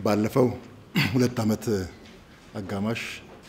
ባለፈው ሁለት ዓመት አጋማሽ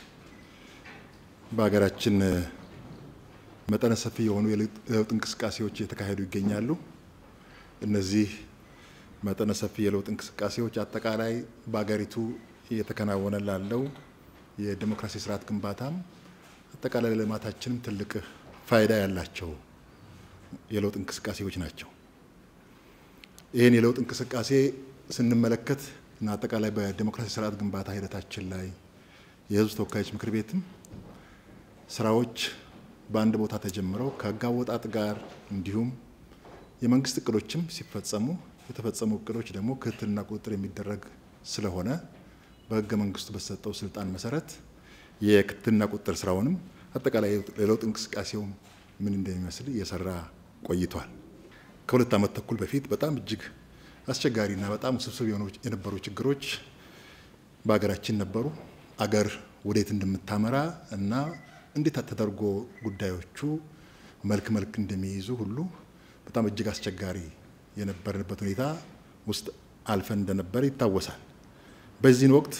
በሀገራችን መጠነ ሰፊ የሆኑ የለውጥ እንቅስቃሴዎች እየተካሄዱ ይገኛሉ። እነዚህ መጠነ ሰፊ የለውጥ እንቅስቃሴዎች አጠቃላይ በሀገሪቱ እየተከናወነ ላለው የዲሞክራሲ ስርዓት ግንባታም አጠቃላይ ለልማታችንም ትልቅ ፋይዳ ያላቸው የለውጥ እንቅስቃሴዎች ናቸው። ይህን የለውጥ እንቅስቃሴ ስንመለከት እና አጠቃላይ በዲሞክራሲ ስርዓት ግንባታ ሂደታችን ላይ የሕዝብ ተወካዮች ምክር ቤትም ስራዎች በአንድ ቦታ ተጀምረው ከሕግ አወጣጥ ጋር እንዲሁም የመንግስት እቅዶችም ሲፈጸሙ የተፈጸሙ እቅዶች ደግሞ ክትትልና ቁጥጥር የሚደረግ ስለሆነ በሕገ መንግስቱ በተሰጠው ስልጣን መሰረት የክትትልና ቁጥጥር ስራውንም አጠቃላይ የለውጥ እንቅስቃሴው ምን እንደሚመስል እየሰራ ቆይቷል። ከሁለት ዓመት ተኩል በፊት በጣም እጅግ አስቸጋሪና በጣም ውስብስብ የነበሩ ችግሮች በሀገራችን ነበሩ። አገር ወዴት እንደምታመራ እና እንዴት ተደርጎ ጉዳዮቹ መልክ መልክ እንደሚይዙ ሁሉ በጣም እጅግ አስቸጋሪ የነበርንበት ሁኔታ ውስጥ አልፈን እንደነበረ ይታወሳል። በዚህን ወቅት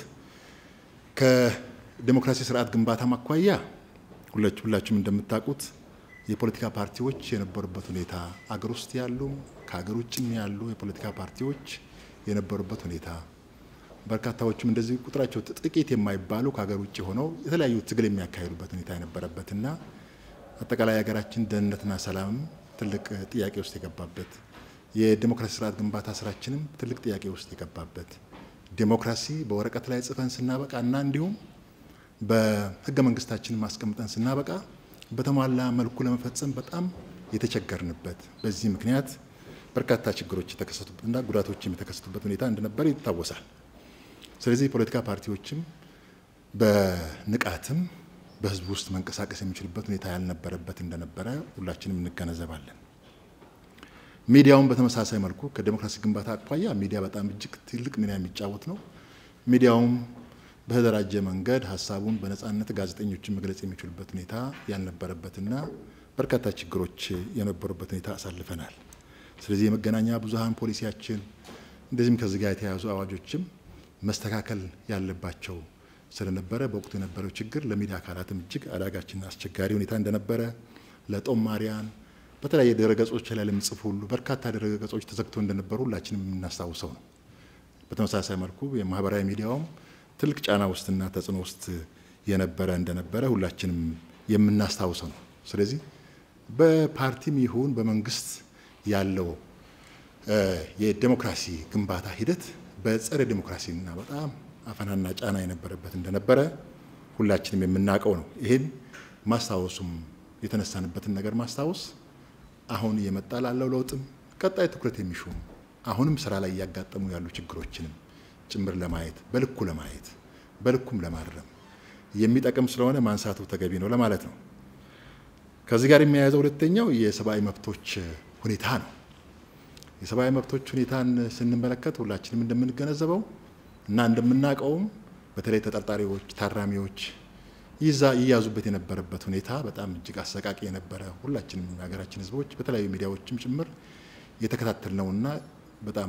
ከዲሞክራሲ ስርዓት ግንባታ ማኳያ ሁላችሁም እንደምታውቁት የፖለቲካ ፓርቲዎች የነበሩበት ሁኔታ አገር ውስጥ ያሉ ከሀገር ውጭም ያሉ የፖለቲካ ፓርቲዎች የነበሩበት ሁኔታ በርካታዎቹም እንደዚህ ቁጥራቸው ጥቂት የማይባሉ ከሀገር ውጭ ሆነው የተለያዩ ትግል የሚያካሂዱበት ሁኔታ የነበረበትና አጠቃላይ ሀገራችን ደህንነትና ሰላምም ትልቅ ጥያቄ ውስጥ የገባበት የዲሞክራሲ ስርዓት ግንባታ ስራችንም ትልቅ ጥያቄ ውስጥ የገባበት ዲሞክራሲ በወረቀት ላይ ጽፈን ስናበቃ እና እንዲሁም በህገ መንግስታችን ማስቀምጠን ስናበቃ በተሟላ መልኩ ለመፈጸም በጣም የተቸገርንበት በዚህ ምክንያት በርካታ ችግሮች የተከሰቱበትና ጉዳቶችም የተከሰቱበት ሁኔታ እንደነበር ይታወሳል። ስለዚህ የፖለቲካ ፓርቲዎችም በንቃትም በህዝብ ውስጥ መንቀሳቀስ የሚችሉበት ሁኔታ ያልነበረበት እንደነበረ ሁላችንም እንገነዘባለን። ሚዲያውን በተመሳሳይ መልኩ ከዲሞክራሲ ግንባታ አኳያ ሚዲያ በጣም እጅግ ትልቅ ሚና የሚጫወት ነው። ሚዲያውም በተደራጀ መንገድ ሀሳቡን በነጻነት ጋዜጠኞችን መግለጽ የሚችሉበት ሁኔታ ያልነበረበትና በርካታ ችግሮች የነበሩበት ሁኔታ አሳልፈናል። ስለዚህ የመገናኛ ብዙኃን ፖሊሲያችን እንደዚህም ከዚህ ጋር የተያያዙ አዋጆችም መስተካከል ያለባቸው ስለነበረ በወቅቱ የነበረው ችግር ለሚዲያ አካላትም እጅግ አዳጋችና አስቸጋሪ ሁኔታ እንደነበረ ለጦማሪያን በተለያየ ድረገጾች ላይ ለሚጽፉ ሁሉ በርካታ ድረገጾች ተዘግቶ እንደነበሩ ሁላችንም የምናስታውሰው ነው። በተመሳሳይ መልኩ የማህበራዊ ሚዲያውም ትልቅ ጫና ውስጥና ተጽዕኖ ውስጥ የነበረ እንደነበረ ሁላችንም የምናስታውሰው ነው። ስለዚህ በፓርቲም ይሁን በመንግስት ያለው የዴሞክራሲ ግንባታ ሂደት በጸረ ዴሞክራሲና በጣም አፈናና ጫና የነበረበት እንደነበረ ሁላችንም የምናውቀው ነው። ይህን ማስታወሱም የተነሳንበትን ነገር ማስታወስ አሁን እየመጣ ላለው ለውጥም ቀጣይ ትኩረት የሚሹም አሁንም ስራ ላይ እያጋጠሙ ያሉ ችግሮችንም ጭምር ለማየት በልኩ ለማየት በልኩም ለማረም የሚጠቅም ስለሆነ ማንሳቱ ተገቢ ነው ለማለት ነው። ከዚህ ጋር የሚያያዘው ሁለተኛው የሰብአዊ መብቶች ሁኔታ ነው። የሰብአዊ መብቶች ሁኔታን ስንመለከት ሁላችንም እንደምንገነዘበው እና እንደምናውቀውም በተለይ ተጠርጣሪዎች፣ ታራሚዎች ይዛ ይያዙበት የነበረበት ሁኔታ በጣም እጅግ አሰቃቂ የነበረ ሁላችንም የሀገራችን ሕዝቦች በተለያዩ ሚዲያዎችም ጭምር የተከታተልነውና በጣም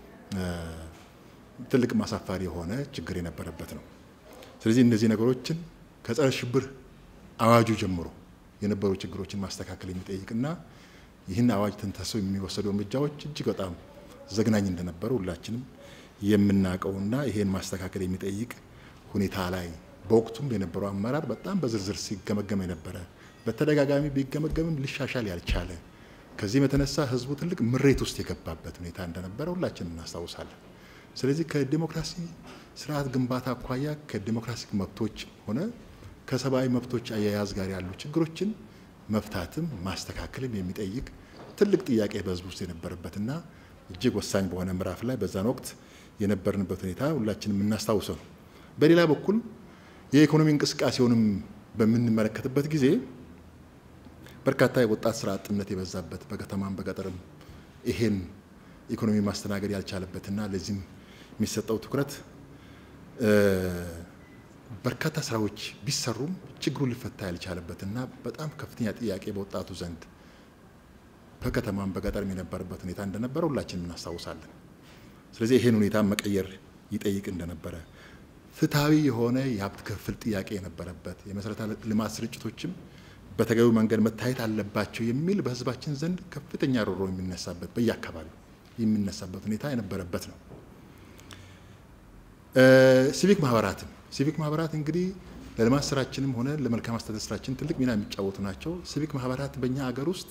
ትልቅ ማሳፋሪ የሆነ ችግር የነበረበት ነው። ስለዚህ እነዚህ ነገሮችን ከጸረ ሽብር አዋጁ ጀምሮ የነበሩ ችግሮችን ማስተካከል የሚጠይቅና ይህን አዋጅ ተንተሰው የሚወሰዱ እርምጃዎች እጅግ በጣም ዘግናኝ እንደነበሩ ሁላችንም የምናውቀውና ይሄን ማስተካከል የሚጠይቅ ሁኔታ ላይ በወቅቱም የነበረው አመራር በጣም በዝርዝር ሲገመገም የነበረ በተደጋጋሚ ቢገመገምም ሊሻሻል ያልቻለ ከዚህም የተነሳ ህዝቡ ትልቅ ምሬት ውስጥ የገባበት ሁኔታ እንደነበረ ሁላችንም እናስታውሳለን። ስለዚህ ከዲሞክራሲ ስርዓት ግንባታ አኳያ ከዲሞክራሲ መብቶች ሆነ ከሰብአዊ መብቶች አያያዝ ጋር ያሉ ችግሮችን መፍታትም ማስተካከልም የሚጠይቅ ትልቅ ጥያቄ በህዝብ ውስጥ የነበረበትና እጅግ ወሳኝ በሆነ ምዕራፍ ላይ በዛን ወቅት የነበርንበት ሁኔታ ሁላችንም የምናስታውሰው ነው። በሌላ በኩል የኢኮኖሚ እንቅስቃሴውንም በምንመለከትበት ጊዜ በርካታ የወጣት ስራ አጥነት የበዛበት በከተማም በገጠርም ይሄን ኢኮኖሚ ማስተናገድ ያልቻለበትና ለዚህም የሚሰጠው ትኩረት በርካታ ስራዎች ቢሰሩም ችግሩ ሊፈታ ያልቻለበትና በጣም ከፍተኛ ጥያቄ በወጣቱ ዘንድ በከተማም በገጠርም የነበረበት ሁኔታ እንደነበረ ሁላችንም እናስታውሳለን። ስለዚህ ይሄን ሁኔታ መቀየር ይጠይቅ እንደነበረ፣ ፍትሐዊ የሆነ የሀብት ክፍፍል ጥያቄ የነበረበት፣ የመሰረተ ልማት ስርጭቶችም በተገቢው መንገድ መታየት አለባቸው የሚል በህዝባችን ዘንድ ከፍተኛ ሮሮ የሚነሳበት በየአካባቢው የሚነሳበት ሁኔታ የነበረበት ነው። ሲቪክ ማህበራትም ሲቪክ ማህበራት እንግዲህ ለልማት ስራችንም ሆነ ለመልካም አስተዳደር ስራችን ትልቅ ሚና የሚጫወቱ ናቸው። ሲቪክ ማህበራት በእኛ ሀገር ውስጥ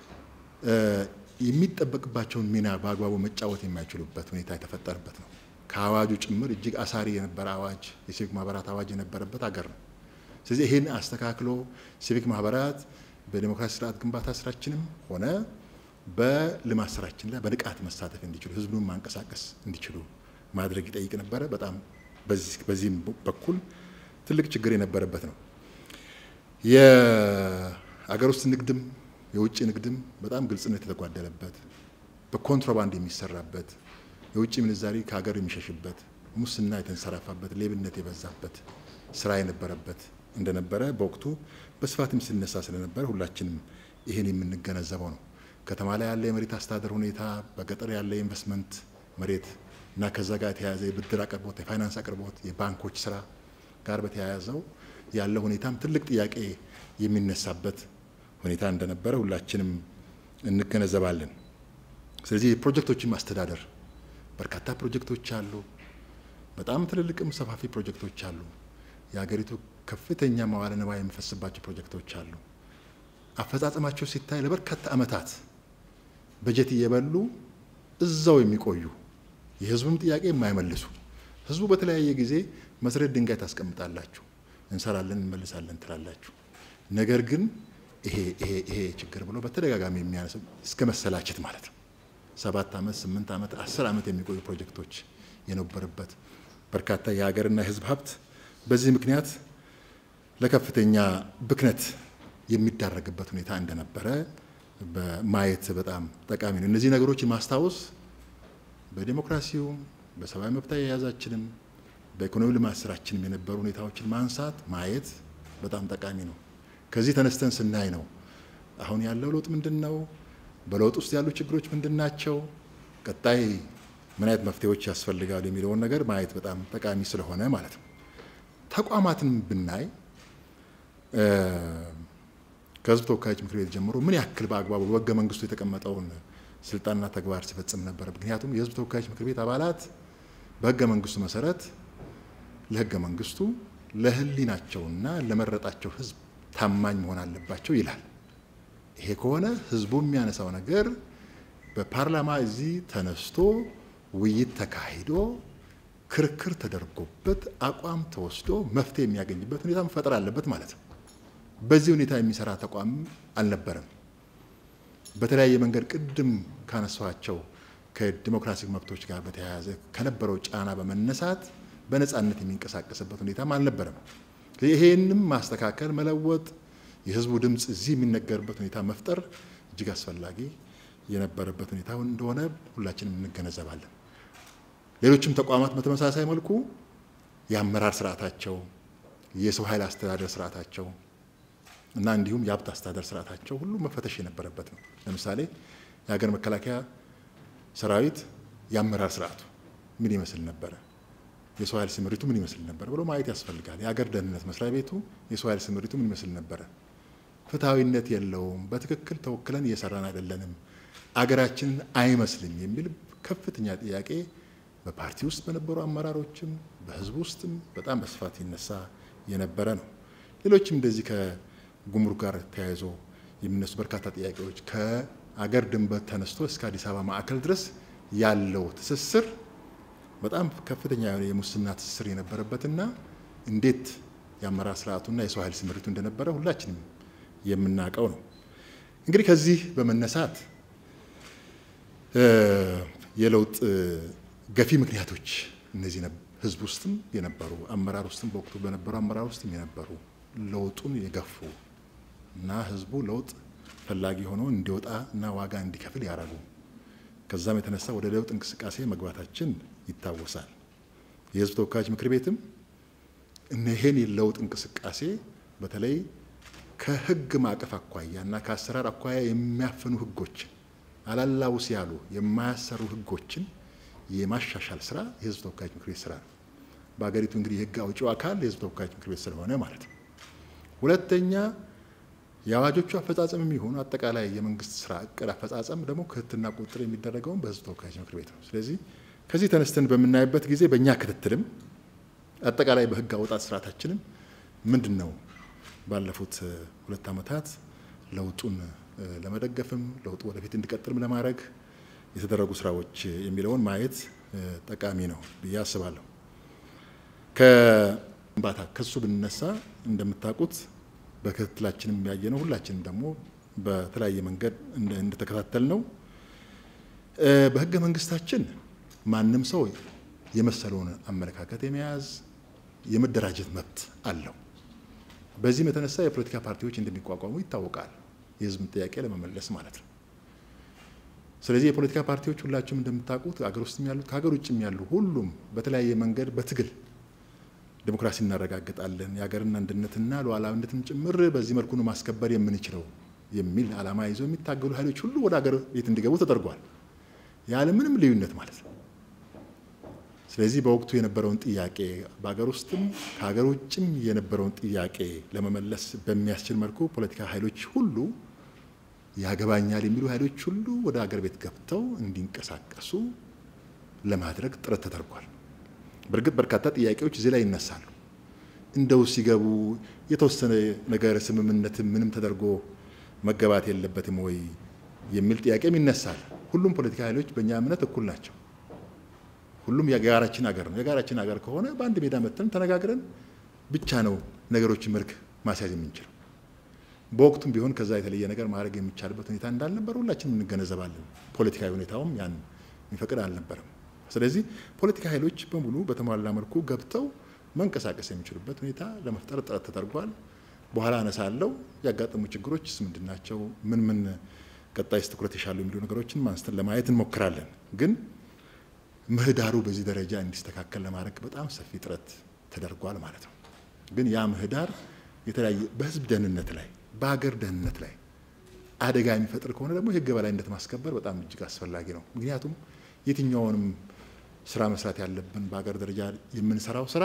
የሚጠበቅባቸውን ሚና በአግባቡ መጫወት የማይችሉበት ሁኔታ የተፈጠረበት ነው። ከአዋጁ ጭምር እጅግ አሳሪ የነበረ አዋጅ የሲቪክ ማህበራት አዋጅ የነበረበት ሀገር ነው። ስለዚህ ይህን አስተካክሎ ሲቪክ ማህበራት በዲሞክራሲ ስርዓት ግንባታ ስራችንም ሆነ በልማት ስራችን ላይ በንቃት መሳተፍ እንዲችሉ ህዝቡን ማንቀሳቀስ እንዲችሉ ማድረግ ይጠይቅ ነበረ። በጣም በዚህም በኩል ትልቅ ችግር የነበረበት ነው። የአገር ውስጥ ንግድም የውጭ ንግድም በጣም ግልጽነት የተጓደለበት በኮንትሮባንድ የሚሰራበት የውጭ ምንዛሪ ከሀገር የሚሸሽበት ሙስና የተንሰራፋበት ሌብነት የበዛበት ስራ የነበረበት እንደነበረ በወቅቱ በስፋትም ሲነሳ ስለነበረ ሁላችንም ይህን የምንገነዘበው ነው። ከተማ ላይ ያለ የመሬት አስተዳደር ሁኔታ፣ በገጠር ያለ የኢንቨስትመንት መሬት እና ከዛ ጋር የተያያዘ የብድር አቅርቦት፣ የፋይናንስ አቅርቦት፣ የባንኮች ስራ ጋር በተያያዘው ያለው ሁኔታም ትልቅ ጥያቄ የሚነሳበት ሁኔታ እንደነበረ ሁላችንም እንገነዘባለን። ስለዚህ የፕሮጀክቶችን ማስተዳደር በርካታ ፕሮጀክቶች አሉ። በጣም ትልልቅም ሰፋፊ ፕሮጀክቶች አሉ። የሀገሪቱ ከፍተኛ መዋለ ንዋይ የሚፈስባቸው ፕሮጀክቶች አሉ። አፈጻጸማቸው ሲታይ ለበርካታ ዓመታት በጀት እየበሉ እዛው የሚቆዩ የህዝቡን ጥያቄ የማይመልሱ ህዝቡ በተለያየ ጊዜ መሰረት ድንጋይ ታስቀምጣላችሁ፣ እንሰራለን፣ እንመልሳለን ትላላችሁ። ነገር ግን ይሄ ይሄ ይሄ ችግር ብሎ በተደጋጋሚ የሚያነሰው እስከ መሰላቸት ማለት ነው። ሰባት ዓመት ስምንት ዓመት አስር ዓመት የሚቆዩ ፕሮጀክቶች የነበረበት በርካታ የሀገርና የህዝብ ሀብት በዚህ ምክንያት ለከፍተኛ ብክነት የሚዳረግበት ሁኔታ እንደነበረ ማየት በጣም ጠቃሚ ነው። እነዚህ ነገሮችን ማስታወስ በዴሞክራሲውም በሰብአዊ መብት አያያዛችንም በኢኮኖሚ ልማት ስራችንም የነበሩ ሁኔታዎችን ማንሳት ማየት በጣም ጠቃሚ ነው። ከዚህ ተነስተን ስናይ ነው አሁን ያለው ለውጥ ምንድን ነው፣ በለውጥ ውስጥ ያሉ ችግሮች ምንድን ናቸው፣ ቀጣይ ምን አይነት መፍትሄዎች ያስፈልጋሉ የሚለውን ነገር ማየት በጣም ጠቃሚ ስለሆነ ማለት ነው። ተቋማትን ብናይ ከህዝብ ተወካዮች ምክር ቤት ጀምሮ ምን ያክል በአግባቡ በህገ መንግስቱ የተቀመጠውን ስልጣንና ተግባር ሲፈጽም ነበር። ምክንያቱም የህዝብ ተወካዮች ምክር ቤት አባላት በህገ መንግስቱ መሰረት ለህገ መንግስቱ ለህሊናቸውና ለመረጣቸው ህዝብ ታማኝ መሆን አለባቸው ይላል። ይሄ ከሆነ ህዝቡ የሚያነሳው ነገር በፓርላማ እዚህ ተነስቶ ውይይት ተካሂዶ ክርክር ተደርጎበት አቋም ተወስዶ መፍትሄ የሚያገኝበት ሁኔታ መፈጠር አለበት ማለት ነው። በዚህ ሁኔታ የሚሰራ ተቋም አልነበረም። በተለያየ መንገድ ቅድም ካነሷቸው ከዲሞክራሲ መብቶች ጋር በተያያዘ ከነበረው ጫና በመነሳት በነፃነት የሚንቀሳቀስበት ሁኔታም አልነበረም። ይሄንም ማስተካከል፣ መለወጥ፣ የህዝቡ ድምፅ እዚህ የሚነገርበት ሁኔታ መፍጠር እጅግ አስፈላጊ የነበረበት ሁኔታ እንደሆነ ሁላችንም እንገነዘባለን። ሌሎችም ተቋማት በተመሳሳይ መልኩ የአመራር ስርዓታቸው፣ የሰው ኃይል አስተዳደር ስርዓታቸው እና እንዲሁም የሀብት አስተዳደር ስርዓታቸው ሁሉ መፈተሽ የነበረበት ነው። ለምሳሌ የሀገር መከላከያ ሰራዊት የአመራር ስርዓቱ ምን ይመስል ነበረ? የሰው ኃይል ስምሪቱ ምን ይመስል ነበር ብሎ ማየት ያስፈልጋል። የሀገር ደህንነት መስሪያ ቤቱ የሰው ኃይል ስምሪቱ ምን ይመስል ነበረ? ፍትሐዊነት የለውም፣ በትክክል ተወክለን እየሰራን አይደለንም፣ አገራችንን አይመስልም የሚል ከፍተኛ ጥያቄ በፓርቲ ውስጥ በነበሩ አመራሮችም በህዝቡ ውስጥም በጣም በስፋት ይነሳ የነበረ ነው። ሌሎችም እንደዚህ ከጉምሩክ ጋር ተያይዞ የሚነሱ በርካታ ጥያቄዎች ከአገር ድንበር ተነስቶ እስከ አዲስ አበባ ማዕከል ድረስ ያለው ትስስር በጣም ከፍተኛ የሆነ የሙስና ትስስር የነበረበትና እንዴት የአመራር ስርዓቱና የሰው ኃይል ስምሪቱ እንደነበረ ሁላችንም የምናውቀው ነው። እንግዲህ ከዚህ በመነሳት የለውጥ ገፊ ምክንያቶች እነዚህ ህዝብ ውስጥም የነበሩ አመራር ውስጥም በወቅቱ በነበሩ አመራር ውስጥም የነበሩ ለውጡን የገፉ እና ህዝቡ ለውጥ ፈላጊ ሆኖ እንዲወጣ እና ዋጋ እንዲከፍል ያደረጉ ከዛም የተነሳ ወደ ለውጥ እንቅስቃሴ መግባታችን ይታወሳል። የህዝብ ተወካዮች ምክር ቤትም እነሄን የለውጥ እንቅስቃሴ በተለይ ከህግ ማዕቀፍ አኳያ እና ከአሰራር አኳያ የሚያፍኑ ህጎችን አላላውስ ያሉ የማያሰሩ ህጎችን የማሻሻል ስራ የህዝብ ተወካዮች ምክር ቤት ስራ ነው። በሀገሪቱ እንግዲህ የህግ አውጪው አካል የህዝብ ተወካዮች ምክር ቤት ስለሆነ ማለት ነው። ሁለተኛ የአዋጆቹ አፈጻጸም የሚሆኑ አጠቃላይ የመንግስት ስራ እቅድ አፈጻጸም ደግሞ ክትትልና ቁጥጥር የሚደረገውን በህዝብ ተወካዮች ምክር ቤት ነው። ስለዚህ ከዚህ ተነስተን በምናይበት ጊዜ በእኛ ክትትልም አጠቃላይ በህግ አወጣት ስርዓታችንም ምንድን ነው ባለፉት ሁለት ዓመታት ለውጡን ለመደገፍም ለውጡ ወደፊት እንዲቀጥልም ለማድረግ የተደረጉ ስራዎች የሚለውን ማየት ጠቃሚ ነው ብዬ አስባለሁ። ከግንባታ ከሱ ብንነሳ እንደምታውቁት በክትትላችንም ያየ ነው። ሁላችንም ደግሞ በተለያየ መንገድ እንደተከታተል ነው። በህገ መንግስታችን ማንም ሰው የመሰለውን አመለካከት የመያዝ የመደራጀት መብት አለው። በዚህም የተነሳ የፖለቲካ ፓርቲዎች እንደሚቋቋሙ ይታወቃል። የህዝብን ጥያቄ ለመመለስ ማለት ነው። ስለዚህ የፖለቲካ ፓርቲዎች ሁላችሁም እንደምታውቁት ሀገር ውስጥም ያሉት ከሀገር ውጭም ያሉ ሁሉም በተለያየ መንገድ በትግል ዲሞክራሲ እናረጋግጣለን የሀገርን አንድነትና ሉዓላዊነትን ጭምር በዚህ መልኩ ነው ማስከበር የምንችለው የሚል ዓላማ ይዘው የሚታገሉ ኃይሎች ሁሉ ወደ ሀገር ቤት እንዲገቡ ተደርጓል፣ ያለምንም ልዩነት ማለት ነው። ስለዚህ በወቅቱ የነበረውን ጥያቄ በሀገር ውስጥም ከሀገር ውጭም የነበረውን ጥያቄ ለመመለስ በሚያስችል መልኩ ፖለቲካ ኃይሎች ሁሉ ያገባኛል የሚሉ ኃይሎች ሁሉ ወደ ሀገር ቤት ገብተው እንዲንቀሳቀሱ ለማድረግ ጥረት ተደርጓል። በእርግጥ በርካታ ጥያቄዎች እዚህ ላይ ይነሳሉ። እንደው ሲገቡ የተወሰነ ነገር ስምምነት ምንም ተደርጎ መገባት የለበትም ወይ የሚል ጥያቄም ይነሳል። ሁሉም ፖለቲካ ኃይሎች በእኛ እምነት እኩል ናቸው። ሁሉም የጋራችን ሀገር ነው። የጋራችን ሀገር ከሆነ በአንድ ሜዳ መተን ተነጋግረን ብቻ ነው ነገሮችን መልክ ማስያዝ የምንችለው። በወቅቱም ቢሆን ከዛ የተለየ ነገር ማድረግ የሚቻልበት ሁኔታ እንዳልነበር ሁላችንም እንገነዘባለን። ፖለቲካዊ ሁኔታውም ያን የሚፈቅድ አልነበረም። ስለዚህ ፖለቲካ ኃይሎች በሙሉ በተሟላ መልኩ ገብተው መንቀሳቀስ የሚችሉበት ሁኔታ ለመፍጠር ጥረት ተደርጓል። በኋላ አነሳለሁ። ያጋጠሙ ችግሮችስ ምንድን ናቸው? ምን ምን ቀጣይስ ትኩረት ይሻሉ የሚሉ ነገሮችን ማንስተን ለማየት እንሞክራለን። ግን ምህዳሩ በዚህ ደረጃ እንዲስተካከል ለማድረግ በጣም ሰፊ ጥረት ተደርጓል ማለት ነው። ግን ያ ምህዳር የተለያየ በህዝብ ደህንነት ላይ በሀገር ደህንነት ላይ አደጋ የሚፈጥር ከሆነ ደግሞ የህግ የበላይነት ማስከበር በጣም እጅግ አስፈላጊ ነው። ምክንያቱም የትኛውንም ስራ መስራት ያለብን በሀገር ደረጃ የምንሰራው ስራ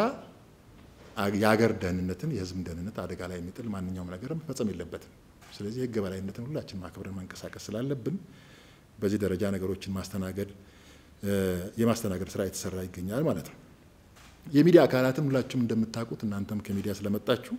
የሀገር ደህንነትን የህዝብን ደህንነት አደጋ ላይ የሚጥል ማንኛውም ነገር መፈጸም የለበትም። ስለዚህ የህግ የበላይነትን ሁላችን ማክበርን መንቀሳቀስ ስላለብን በዚህ ደረጃ ነገሮችን ማስተናገድ የማስተናገድ ስራ የተሰራ ይገኛል ማለት ነው። የሚዲያ አካላትም ሁላችሁም እንደምታውቁት እናንተም ከሚዲያ ስለመጣችሁ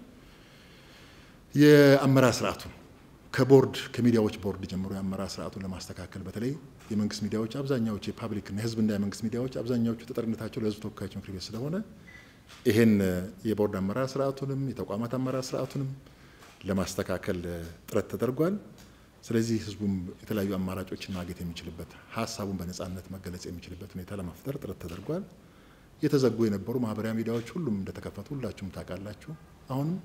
የአመራር ስርዓቱን ከቦርድ ከሚዲያዎች ቦርድ ጀምሮ የአመራር ስርዓቱን ለማስተካከል በተለይ የመንግስት ሚዲያዎች አብዛኛዎቹ የፓብሊክና የህዝብና የመንግስት ሚዲያዎች አብዛኛዎቹ ተጠሪነታቸው ለህዝብ ተወካዮች ምክር ቤት ስለሆነ ይህን የቦርድ አመራር ስርዓቱንም የተቋማት አመራር ስርዓቱንም ለማስተካከል ጥረት ተደርጓል። ስለዚህ ህዝቡም የተለያዩ አማራጮችን ማግኘት የሚችልበት ሀሳቡን በነጻነት መገለጽ የሚችልበት ሁኔታ ለመፍጠር ጥረት ተደርጓል። የተዘጉ የነበሩ ማህበራዊ ሚዲያዎች ሁሉም እንደተከፈቱ ሁላችሁም ታውቃላችሁ። አሁንም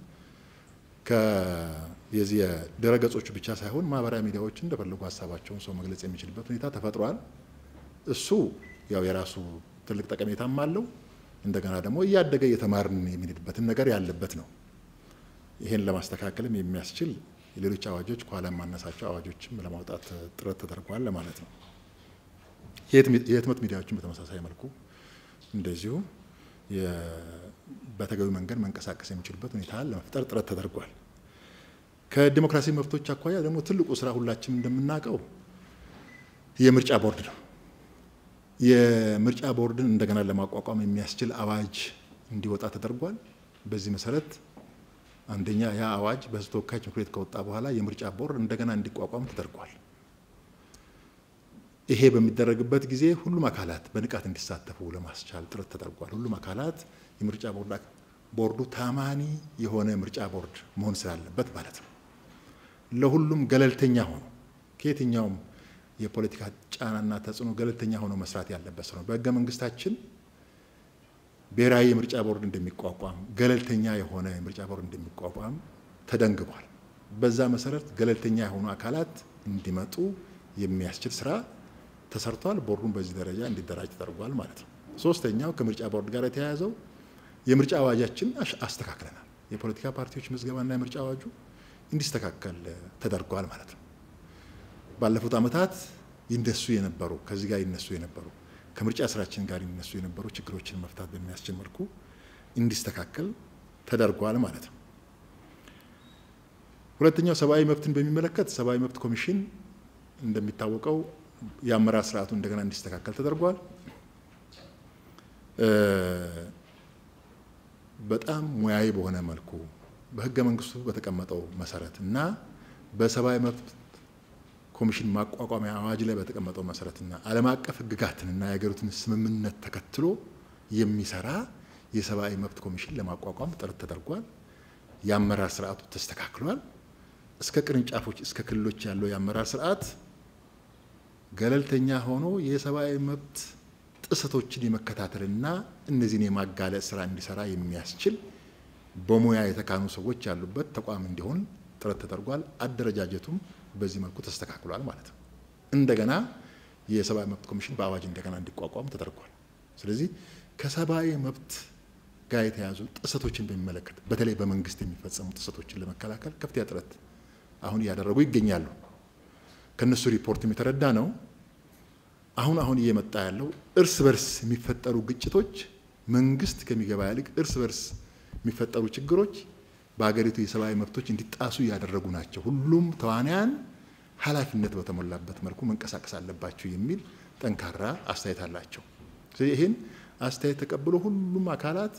የዚህ የድረገጾቹ ብቻ ሳይሆን ማህበራዊ ሚዲያዎች እንደፈለጉ ሀሳባቸውን ሰው መግለጽ የሚችልበት ሁኔታ ተፈጥሯል። እሱ ያው የራሱ ትልቅ ጠቀሜታም አለው። እንደገና ደግሞ እያደገ እየተማርን የሚሄድበትን ነገር ያለበት ነው። ይሄን ለማስተካከልም የሚያስችል የሌሎች አዋጆች ከኋላ የማነሳቸው አዋጆችም ለማውጣት ጥረት ተደርጓል ለማለት ነው። የህትመት ሚዲያዎችን በተመሳሳይ መልኩ እንደዚሁ በተገቢ መንገድ መንቀሳቀስ የሚችሉበት ሁኔታ ለመፍጠር ጥረት ተደርጓል። ከዲሞክራሲ መብቶች አኳያ ደግሞ ትልቁ ስራ ሁላችንም እንደምናውቀው የምርጫ ቦርድ ነው። የምርጫ ቦርድን እንደገና ለማቋቋም የሚያስችል አዋጅ እንዲወጣ ተደርጓል። በዚህ መሰረት አንደኛ ያ አዋጅ በህዝብ ተወካዮች ምክር ቤት ከወጣ በኋላ የምርጫ ቦርድ እንደገና እንዲቋቋም ተደርጓል። ይሄ በሚደረግበት ጊዜ ሁሉም አካላት በንቃት እንዲሳተፉ ለማስቻል ጥረት ተደርጓል። ሁሉም አካላት የምርጫ ቦርዱ ታማኒ የሆነ ምርጫ ቦርድ መሆን ስላለበት ማለት ነው። ለሁሉም ገለልተኛ ሆኖ ከየትኛውም የፖለቲካ ጫናና ተጽዕኖ ገለልተኛ ሆኖ መስራት ያለበት ነው። በህገ መንግስታችን ብሔራዊ የምርጫ ቦርድ እንደሚቋቋም ገለልተኛ የሆነ የምርጫ ቦርድ እንደሚቋቋም ተደንግጓል። በዛ መሰረት ገለልተኛ የሆኑ አካላት እንዲመጡ የሚያስችል ስራ ተሰርቷል። ቦርዱን በዚህ ደረጃ እንዲደራጅ ተደርጓል ማለት ነው። ሶስተኛው ከምርጫ ቦርድ ጋር የተያያዘው የምርጫ አዋጃችን አስተካክለናል። የፖለቲካ ፓርቲዎች ምዝገባና የምርጫ አዋጁ እንዲስተካከል ተደርጓል ማለት ነው። ባለፉት ዓመታት ይነሱ የነበሩ ከዚህ ጋር ይነሱ የነበሩ ከምርጫ ስራችን ጋር የሚነሱ የነበሩ ችግሮችን መፍታት በሚያስችል መልኩ እንዲስተካከል ተደርጓል ማለት ነው። ሁለተኛው ሰብአዊ መብትን በሚመለከት ሰብአዊ መብት ኮሚሽን እንደሚታወቀው የአመራር ስርዓቱ እንደገና እንዲስተካከል ተደርጓል። በጣም ሙያዊ በሆነ መልኩ በህገ መንግስቱ በተቀመጠው መሰረት እና በሰብአዊ መብት ኮሚሽን ማቋቋሚያ አዋጅ ላይ በተቀመጠው መሰረትና ዓለም አቀፍ ህግጋትንና የሀገሪቱን ስምምነት ተከትሎ የሚሰራ የሰብአዊ መብት ኮሚሽን ለማቋቋም ጥረት ተደርጓል። የአመራር ስርዓቱ ተስተካክሏል። እስከ ቅርንጫፎች እስከ ክልሎች ያለው የአመራር ስርዓት ገለልተኛ ሆኖ የሰብአዊ መብት ጥሰቶችን የመከታተልና እነዚህን የማጋለጥ ስራ እንዲሰራ የሚያስችል በሙያ የተካኑ ሰዎች ያሉበት ተቋም እንዲሆን ጥረት ተደርጓል። አደረጃጀቱም በዚህ መልኩ ተስተካክሏል ማለት ነው። እንደገና የሰብአዊ መብት ኮሚሽን በአዋጅ እንደገና እንዲቋቋም ተደርጓል። ስለዚህ ከሰብአዊ መብት ጋር የተያዙ ጥሰቶችን በሚመለከት በተለይ በመንግስት የሚፈጸሙ ጥሰቶችን ለመከላከል ከፍተኛ ጥረት አሁን እያደረጉ ይገኛሉ። ከነሱ ሪፖርትም የተረዳ ነው። አሁን አሁን እየመጣ ያለው እርስ በርስ የሚፈጠሩ ግጭቶች መንግስት ከሚገባ ይልቅ እርስ በርስ የሚፈጠሩ ችግሮች በሀገሪቱ የሰብአዊ መብቶች እንዲጣሱ እያደረጉ ናቸው። ሁሉም ተዋንያን ኃላፊነት በተሞላበት መልኩ መንቀሳቀስ አለባቸው የሚል ጠንካራ አስተያየት አላቸው። ስለዚህ ይህን አስተያየት ተቀብሎ ሁሉም አካላት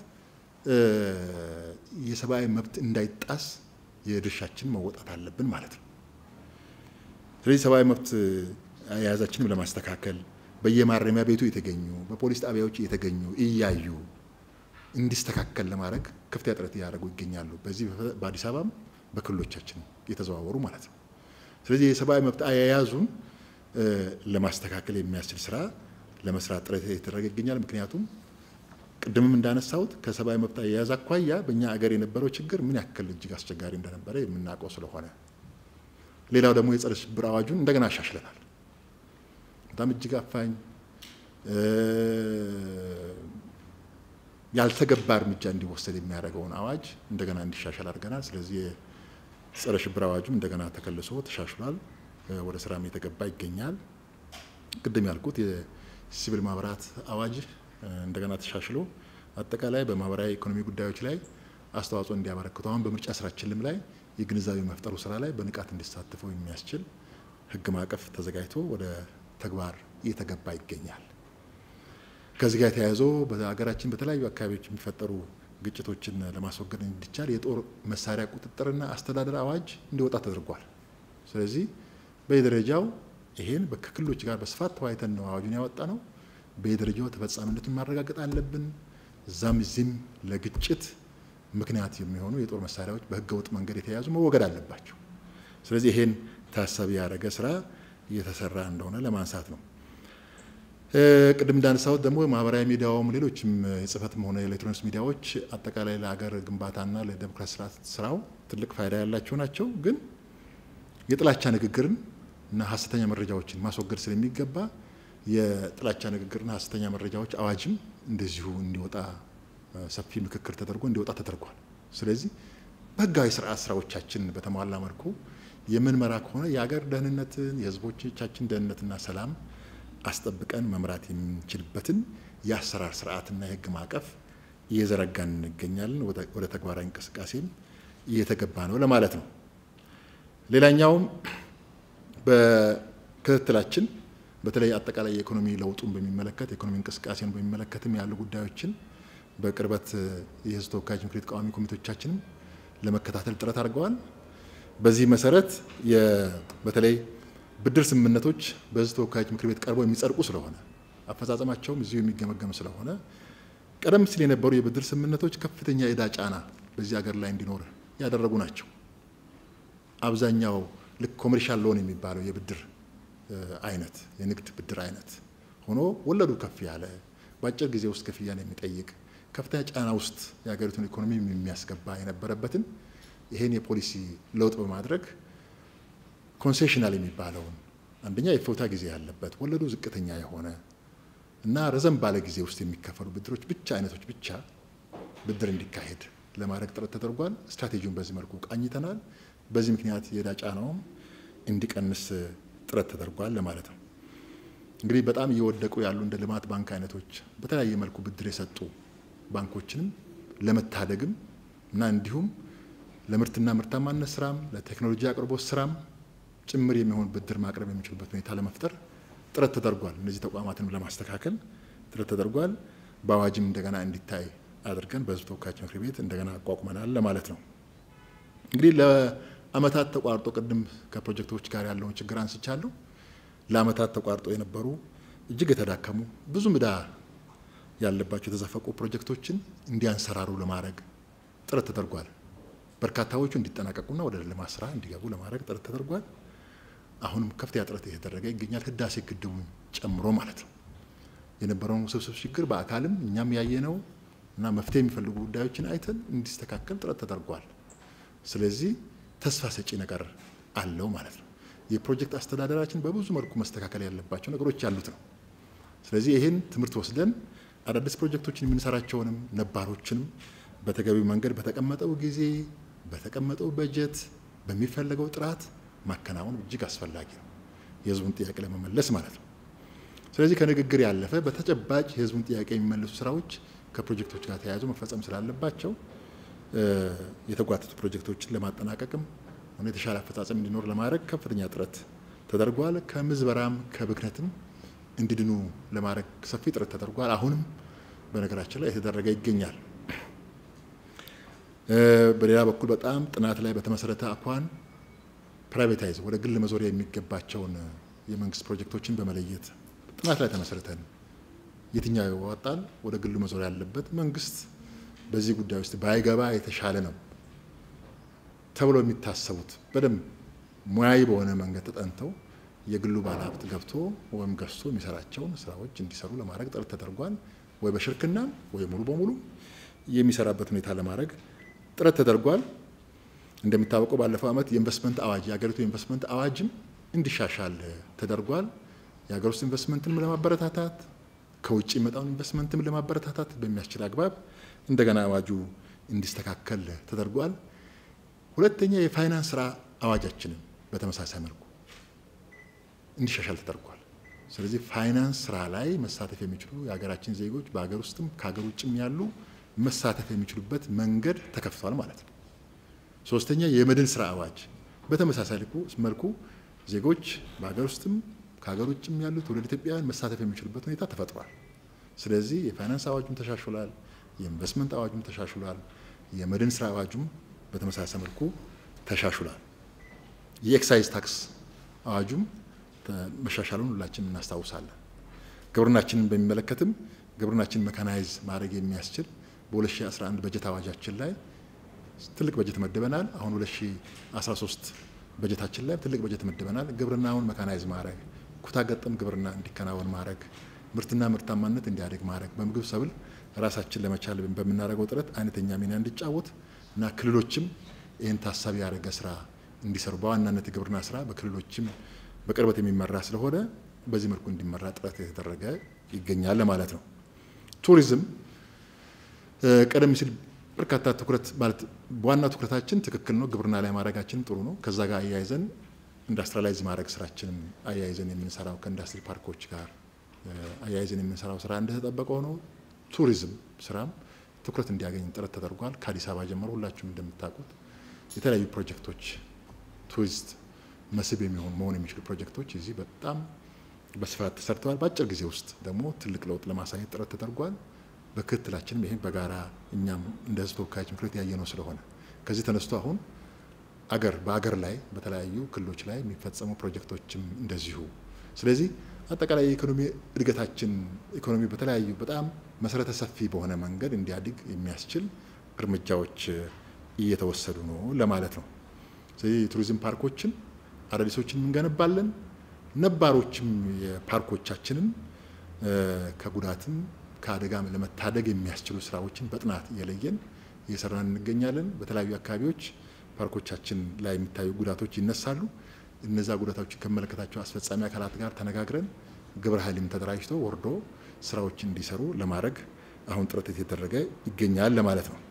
የሰብአዊ መብት እንዳይጣስ የድርሻችን መወጣት አለብን ማለት ነው። ስለዚህ ሰብአዊ መብት አያያዛችንም ለማስተካከል በየማረሚያ ቤቱ የተገኙ በፖሊስ ጣቢያዎች የተገኙ እያዩ እንዲስተካከል ለማድረግ ከፍተኛ ጥረት እያደረጉ ይገኛሉ። በዚህ በአዲስ አበባም በክልሎቻችን የተዘዋወሩ ማለት ነው። ስለዚህ የሰብአዊ መብት አያያዙን ለማስተካከል የሚያስችል ስራ ለመስራት ጥረት የተደረገ ይገኛል። ምክንያቱም ቅድምም እንዳነሳሁት ከሰብአዊ መብት አያያዝ አኳያ በእኛ አገር የነበረው ችግር ምን ያክል እጅግ አስቸጋሪ እንደነበረ የምናውቀው ስለሆነ፣ ሌላው ደግሞ የጸረ ሽብር አዋጁን እንደገና አሻሽለናል። በጣም እጅግ አፋኝ ያልተገባ እርምጃ እንዲወሰድ የሚያደርገውን አዋጅ እንደገና እንዲሻሻል አድርገናል። ስለዚህ የጸረ ሽብር አዋጁም እንደገና ተከልሶ ተሻሽሏል፣ ወደ ስራም የተገባ ይገኛል። ቅድም ያልኩት የሲቪል ማህበራት አዋጅ እንደገና ተሻሽሎ አጠቃላይ በማህበራዊ ኢኮኖሚ ጉዳዮች ላይ አስተዋጽኦ እንዲያበረክቱ አሁን በምርጫ ስራችንም ላይ የግንዛቤ መፍጠሩ ስራ ላይ በንቃት እንዲሳተፉ የሚያስችል ህግ ማዕቀፍ ተዘጋጅቶ ወደ ተግባር እየተገባ ይገኛል። ከዚህ ጋር ተያይዞ በሀገራችን በተለያዩ አካባቢዎች የሚፈጠሩ ግጭቶችን ለማስወገድ እንዲቻል የጦር መሳሪያ ቁጥጥርና አስተዳደር አዋጅ እንዲወጣ ተደርጓል። ስለዚህ በየደረጃው ይሄን ከክልሎች ጋር በስፋት ተወያይተን ነው አዋጁን ያወጣ ነው። በየደረጃው ተፈጻሚነቱን ማረጋገጥ አለብን። እዛም እዚህም ለግጭት ምክንያት የሚሆኑ የጦር መሳሪያዎች በህገ ወጥ መንገድ የተያዙ መወገድ አለባቸው። ስለዚህ ይሄን ታሳቢ ያደረገ ስራ እየተሰራ እንደሆነ ለማንሳት ነው። ቅድም እንዳነሳሁት ደግሞ ማህበራዊ ሚዲያውም ሌሎችም የጽህፈትም ሆነ የኤሌክትሮኒክስ ሚዲያዎች አጠቃላይ ለሀገር ግንባታና ለዴሞክራሲ ስርዓት ስራው ትልቅ ፋይዳ ያላቸው ናቸው። ግን የጥላቻ ንግግርን እና ሀሰተኛ መረጃዎችን ማስወገድ ስለሚገባ የጥላቻ ንግግርና ሀሰተኛ መረጃዎች አዋጅም እንደዚሁ እንዲወጣ ሰፊ ምክክር ተደርጎ እንዲወጣ ተደርጓል። ስለዚህ በህጋዊ ስርዓት ስራዎቻችን በተሟላ መልኩ የምንመራ ከሆነ የሀገር ደህንነትን የህዝቦቻችን ደህንነትና ሰላም አስጠብቀን መምራት የምንችልበትን የአሰራር ስርዓትና የህግ ማዕቀፍ እየዘረጋን እንገኛለን። ወደ ተግባራዊ እንቅስቃሴም እየተገባ ነው ለማለት ነው። ሌላኛውም በክትትላችን በተለይ አጠቃላይ የኢኮኖሚ ለውጡን በሚመለከት የኢኮኖሚ እንቅስቃሴን በሚመለከትም ያሉ ጉዳዮችን በቅርበት የህዝብ ተወካዮች ምክር ቤት ቋሚ ኮሚቴዎቻችንም ለመከታተል ጥረት አድርገዋል። በዚህ መሰረት በተለይ ብድር ስምምነቶች በህዝብ ተወካዮች ምክር ቤት ቀርበው የሚጸድቁ ስለሆነ አፈጻጸማቸውም እዚሁ የሚገመገም ስለሆነ ቀደም ሲል የነበሩ የብድር ስምምነቶች ከፍተኛ የዕዳ ጫና በዚህ ሀገር ላይ እንዲኖር ያደረጉ ናቸው። አብዛኛው ልክ ኮሜርሻል ሎን የሚባለው የብድር አይነት የንግድ ብድር አይነት ሆኖ ወለዱ ከፍ ያለ በአጭር ጊዜ ውስጥ ክፍያን የሚጠይቅ ከፍተኛ ጫና ውስጥ የሀገሪቱን ኢኮኖሚ የሚያስገባ የነበረበትን ይሄን የፖሊሲ ለውጥ በማድረግ ኮንሴሽናል የሚባለውን አንደኛ የፎታ ጊዜ ያለበት ወለዱ ዝቅተኛ የሆነ እና ረዘም ባለ ጊዜ ውስጥ የሚከፈሉ ብድሮች ብቻ አይነቶች ብቻ ብድር እንዲካሄድ ለማድረግ ጥረት ተደርጓል። ስትራቴጂውን በዚህ መልኩ ቃኝተናል። በዚህ ምክንያት የዕዳ ጫናውም እንዲቀንስ ጥረት ተደርጓል ለማለት ነው። እንግዲህ በጣም እየወደቁ ያሉ እንደ ልማት ባንክ አይነቶች በተለያየ መልኩ ብድር የሰጡ ባንኮችንም ለመታደግም እና እንዲሁም ለምርትና ምርታማነት ስራም ለቴክኖሎጂ አቅርቦት ስራም ጭምር የሚሆን ብድር ማቅረብ የሚችሉበት ሁኔታ ለመፍጠር ጥረት ተደርጓል። እነዚህ ተቋማትን ለማስተካከል ጥረት ተደርጓል። በአዋጅም እንደገና እንዲታይ አድርገን በሕዝብ ተወካዮች ምክር ቤት እንደገና አቋቁመናል ለማለት ነው። እንግዲህ ለአመታት ተቋርጦ ቅድም ከፕሮጀክቶች ጋር ያለውን ችግር አንስቻለሁ። ለአመታት ተቋርጦ የነበሩ እጅግ የተዳከሙ ብዙ ዕዳ ያለባቸው የተዘፈቁ ፕሮጀክቶችን እንዲያንሰራሩ ለማድረግ ጥረት ተደርጓል። በርካታዎቹ እንዲጠናቀቁና ወደ ልማት ስራ እንዲገቡ ለማድረግ ጥረት ተደርጓል። አሁንም ከፍተኛ ጥረት እየተደረገ ይገኛል። ህዳሴ ግድቡን ጨምሮ ማለት ነው። የነበረውን ውስብስብ ችግር በአካልም እኛም ያየነው እና መፍትሄ የሚፈልጉ ጉዳዮችን አይተን እንዲስተካከል ጥረት ተደርጓል። ስለዚህ ተስፋ ሰጪ ነገር አለው ማለት ነው። የፕሮጀክት አስተዳደራችን በብዙ መልኩ መስተካከል ያለባቸው ነገሮች ያሉት ነው። ስለዚህ ይህን ትምህርት ወስደን አዳዲስ ፕሮጀክቶችን የምንሰራቸውንም ነባሮችንም በተገቢው መንገድ በተቀመጠው ጊዜ በተቀመጠው በጀት በሚፈለገው ጥራት ማከናወን እጅግ አስፈላጊ ነው፣ የህዝቡን ጥያቄ ለመመለስ ማለት ነው። ስለዚህ ከንግግር ያለፈ በተጨባጭ የህዝቡን ጥያቄ የሚመልሱ ስራዎች ከፕሮጀክቶች ጋር ተያይዞ መፈጸም ስላለባቸው የተጓተቱ ፕሮጀክቶችን ለማጠናቀቅም ሆነ የተሻለ አፈጻጸም እንዲኖር ለማድረግ ከፍተኛ ጥረት ተደርጓል። ከምዝበራም ከብክነትም እንዲድኑ ለማድረግ ሰፊ ጥረት ተደርጓል። አሁንም በነገራችን ላይ የተደረገ ይገኛል። በሌላ በኩል በጣም ጥናት ላይ በተመሰረተ አኳን ፕራይቬታይዝ ወደ ግል መዞሪያ የሚገባቸውን የመንግስት ፕሮጀክቶችን በመለየት ጥናት ላይ ተመሰረተን የትኛው ይዋጣል፣ ወደ ግሉ መዞሪያ ያለበት መንግስት በዚህ ጉዳይ ውስጥ ባይገባ የተሻለ ነው ተብሎ የሚታሰቡት በደንብ ሙያዊ በሆነ መንገድ ተጠንተው የግሉ ባለሀብት ገብቶ ወይም ገዝቶ የሚሰራቸውን ስራዎች እንዲሰሩ ለማድረግ ጥረት ተደርጓል። ወይ በሽርክና ወይ ሙሉ በሙሉ የሚሰራበት ሁኔታ ለማድረግ ጥረት ተደርጓል። እንደሚታወቀው ባለፈው ዓመት የኢንቨስትመንት አዋጅ የሀገሪቱ የኢንቨስትመንት አዋጅም እንዲሻሻል ተደርጓል። የሀገር ውስጥ ኢንቨስትመንትን ለማበረታታት ከውጭ የመጣውን ኢንቨስትመንትም ለማበረታታት በሚያስችል አግባብ እንደገና አዋጁ እንዲስተካከል ተደርጓል። ሁለተኛ የፋይናንስ ስራ አዋጃችንን በተመሳሳይ መልኩ እንዲሻሻል ተደርጓል። ስለዚህ ፋይናንስ ስራ ላይ መሳተፍ የሚችሉ የሀገራችን ዜጎች በሀገር ውስጥም ከሀገር ውጭም ያሉ መሳተፍ የሚችሉበት መንገድ ተከፍቷል ማለት ነው። ሶስተኛ የመድን ስራ አዋጅ በተመሳሳይ መልኩ ዜጎች በሀገር ውስጥም ከሀገር ውጭም ያሉ ትውልደ ኢትዮጵያውያን መሳተፍ የሚችሉበት ሁኔታ ተፈጥሯል። ስለዚህ የፋይናንስ አዋጁም ተሻሽሏል፣ የኢንቨስትመንት አዋጁም ተሻሽሏል፣ የመድን ስራ አዋጁም በተመሳሳይ መልኩ ተሻሽሏል። የኤክሳይዝ ታክስ አዋጁም መሻሻሉን ሁላችን እናስታውሳለን። ግብርናችንን በሚመለከትም ግብርናችን መካናይዝ ማድረግ የሚያስችል በ2011 በጀት አዋጃችን ላይ ትልቅ በጀት መድበናል። አሁን 2013 በጀታችን ላይ ትልቅ በጀት መድበናል። ግብርናውን መካናይዝ ማድረግ፣ ኩታ ገጠም ግብርና እንዲከናወን ማድረግ፣ ምርትና ምርታማነት እንዲያደግ ማድረግ፣ በምግብ ሰብል ራሳችን ለመቻል በምናደርገው ጥረት አይነተኛ ሚና እንዲጫወት እና ክልሎችም ይህን ታሳቢ ያደረገ ስራ እንዲሰሩ በዋናነት የግብርና ስራ በክልሎችም በቅርበት የሚመራ ስለሆነ በዚህ መልኩ እንዲመራ ጥረት የተደረገ ይገኛል ማለት ነው። ቱሪዝም ቀደም ሲል በርካታ ትኩረት ማለት ዋና ትኩረታችን ትክክል ነው፣ ግብርና ላይ ማድረጋችንም ጥሩ ነው። ከዛ ጋር አያይዘን ኢንዱስትሪላይዝ ማድረግ ስራችንም አያይዘን የምንሰራው ከኢንዱስትሪ ፓርኮች ጋር አያይዘን የምንሰራው ስራ እንደተጠበቀ ሆኖ ቱሪዝም ስራም ትኩረት እንዲያገኝ ጥረት ተደርጓል። ከአዲስ አበባ ጀምሮ ሁላችሁም እንደምታውቁት የተለያዩ ፕሮጀክቶች ቱሪስት መስህብ የሚሆኑ መሆን የሚችሉ ፕሮጀክቶች እዚህ በጣም በስፋት ተሰርተዋል። በአጭር ጊዜ ውስጥ ደግሞ ትልቅ ለውጥ ለማሳየት ጥረት ተደርጓል። በክትትላችንም ይህን በጋራ እኛም እንደ ሕዝብ ተወካዮች ምክር ቤት ያየነው ስለሆነ ከዚህ ተነስቶ አሁን አገር በአገር ላይ በተለያዩ ክልሎች ላይ የሚፈጸሙ ፕሮጀክቶችም እንደዚሁ። ስለዚህ አጠቃላይ የኢኮኖሚ እድገታችን ኢኮኖሚ በተለያዩ በጣም መሰረተ ሰፊ በሆነ መንገድ እንዲያድግ የሚያስችል እርምጃዎች እየተወሰዱ ነው ለማለት ነው። ስለዚህ የቱሪዝም ፓርኮችን አዳዲሶችን እንገነባለን። ነባሮችም የፓርኮቻችንን ከጉዳትም ከአደጋም ለመታደግ የሚያስችሉ ስራዎችን በጥናት እየለየን እየሰራን እንገኛለን። በተለያዩ አካባቢዎች ፓርኮቻችን ላይ የሚታዩ ጉዳቶች ይነሳሉ። እነዛ ጉዳቶችን ከመለከታቸው አስፈጻሚ አካላት ጋር ተነጋግረን ግብረ ኃይልም ተደራጅቶ ወርዶ ስራዎችን እንዲሰሩ ለማድረግ አሁን ጥረት የተደረገ ይገኛል ለማለት ነው።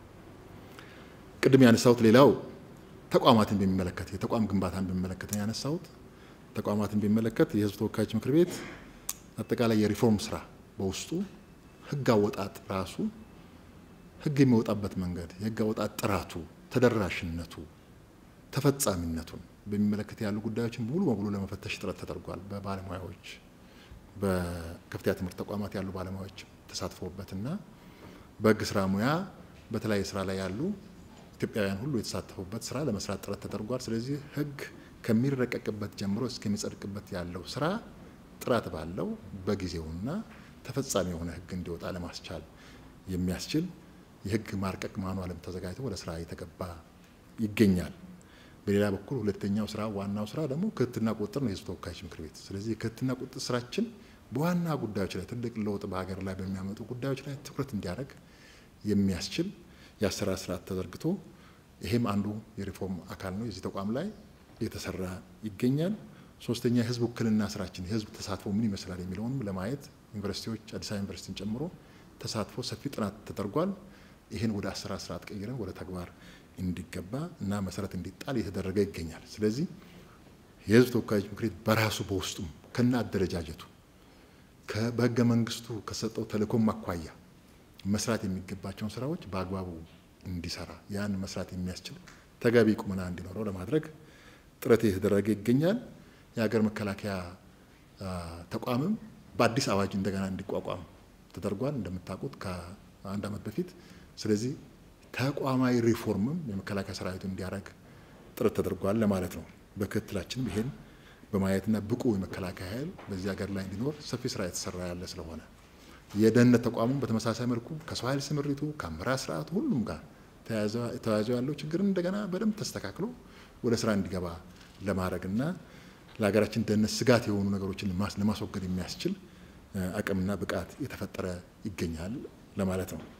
ቅድም ያነሳሁት ሌላው ተቋማትን በሚመለከት የተቋም ግንባታን በሚመለከት ነው ያነሳሁት። ተቋማትን በሚመለከት የህዝብ ተወካዮች ምክር ቤት አጠቃላይ የሪፎርም ስራ በውስጡ ህግ አወጣጥ ራሱ ህግ የሚወጣበት መንገድ፣ የህግ አወጣጥ ጥራቱ፣ ተደራሽነቱ፣ ተፈጻሚነቱን በሚመለከት ያሉ ጉዳዮችን ሙሉ በሙሉ ለመፈተሽ ጥረት ተደርጓል። በባለሙያዎች በከፍተኛ ትምህርት ተቋማት ያሉ ባለሙያዎች ተሳትፎበትና በህግ ስራ ሙያ በተለያየ ስራ ላይ ያሉ ኢትዮጵያውያን ሁሉ የተሳተፉበት ስራ ለመስራት ጥረት ተደርጓል። ስለዚህ ህግ ከሚረቀቅበት ጀምሮ እስከሚጸድቅበት ያለው ስራ ጥራት ባለው በጊዜውና ተፈጻሚ የሆነ ህግ እንዲወጣ ለማስቻል የሚያስችል የህግ ማርቀቅ ማኗልም ተዘጋጅቶ ወደ ስራ እየተገባ ይገኛል። በሌላ በኩል ሁለተኛው ስራ ዋናው ስራ ደግሞ ክትትልና ቁጥጥር ነው፣ የህዝብ ተወካዮች ምክር ቤት። ስለዚህ የክትትልና ቁጥጥር ስራችን በዋና ጉዳዮች ላይ ትልቅ ለውጥ በሀገር ላይ በሚያመጡ ጉዳዮች ላይ ትኩረት እንዲያደርግ የሚያስችል የአሰራር ስርዓት ተዘርግቶ ይሄም አንዱ የሪፎርም አካል ነው። የዚህ ተቋም ላይ እየተሰራ ይገኛል። ሶስተኛ የህዝብ ውክልና ስራችን የህዝብ ተሳትፎ ምን ይመስላል የሚለውንም ለማየት ዩኒቨርሲቲዎች አዲስ አበባ ዩኒቨርሲቲን ጨምሮ ተሳትፎ ሰፊ ጥናት ተደርጓል። ይህን ወደ አሰራር ስርዓት ቀይረን ወደ ተግባር እንዲገባ እና መሰረት እንዲጣል እየተደረገ ይገኛል። ስለዚህ የህዝብ ተወካዮች ምክር ቤት በራሱ በውስጡም ከነ አደረጃጀቱ በህገ መንግስቱ ከሰጠው ተልእኮም አኳያ መስራት የሚገባቸውን ስራዎች በአግባቡ እንዲሰራ ያን መስራት የሚያስችል ተገቢ ቁመና እንዲኖረው ለማድረግ ጥረት እየተደረገ ይገኛል። የሀገር መከላከያ ተቋምም በአዲስ አዋጅ እንደገና እንዲቋቋም ተደርጓል እንደምታውቁት ከአንድ ዓመት በፊት። ስለዚህ ተቋማዊ ሪፎርምም የመከላከያ ሰራዊቱ እንዲያደርግ ጥረት ተደርጓል ለማለት ነው። በክትትላችንም ይሄን በማየትና ብቁ የመከላከያ ኃይል በዚህ ሀገር ላይ እንዲኖር ሰፊ ስራ የተሰራ ያለ ስለሆነ የደህንነት ተቋሙም በተመሳሳይ መልኩ ከሰው ኃይል ስምሪቱ ከአመራር ስርዓቱ ሁሉም ጋር ተያይዞ ያለው ችግርን እንደገና በደንብ ተስተካክሎ ወደ ስራ እንዲገባ ለማድረግና ለሀገራችን ደህንነት ስጋት የሆኑ ነገሮችን ለማስወገድ የሚያስችል አቅምና ብቃት የተፈጠረ ይገኛል ለማለት ነው።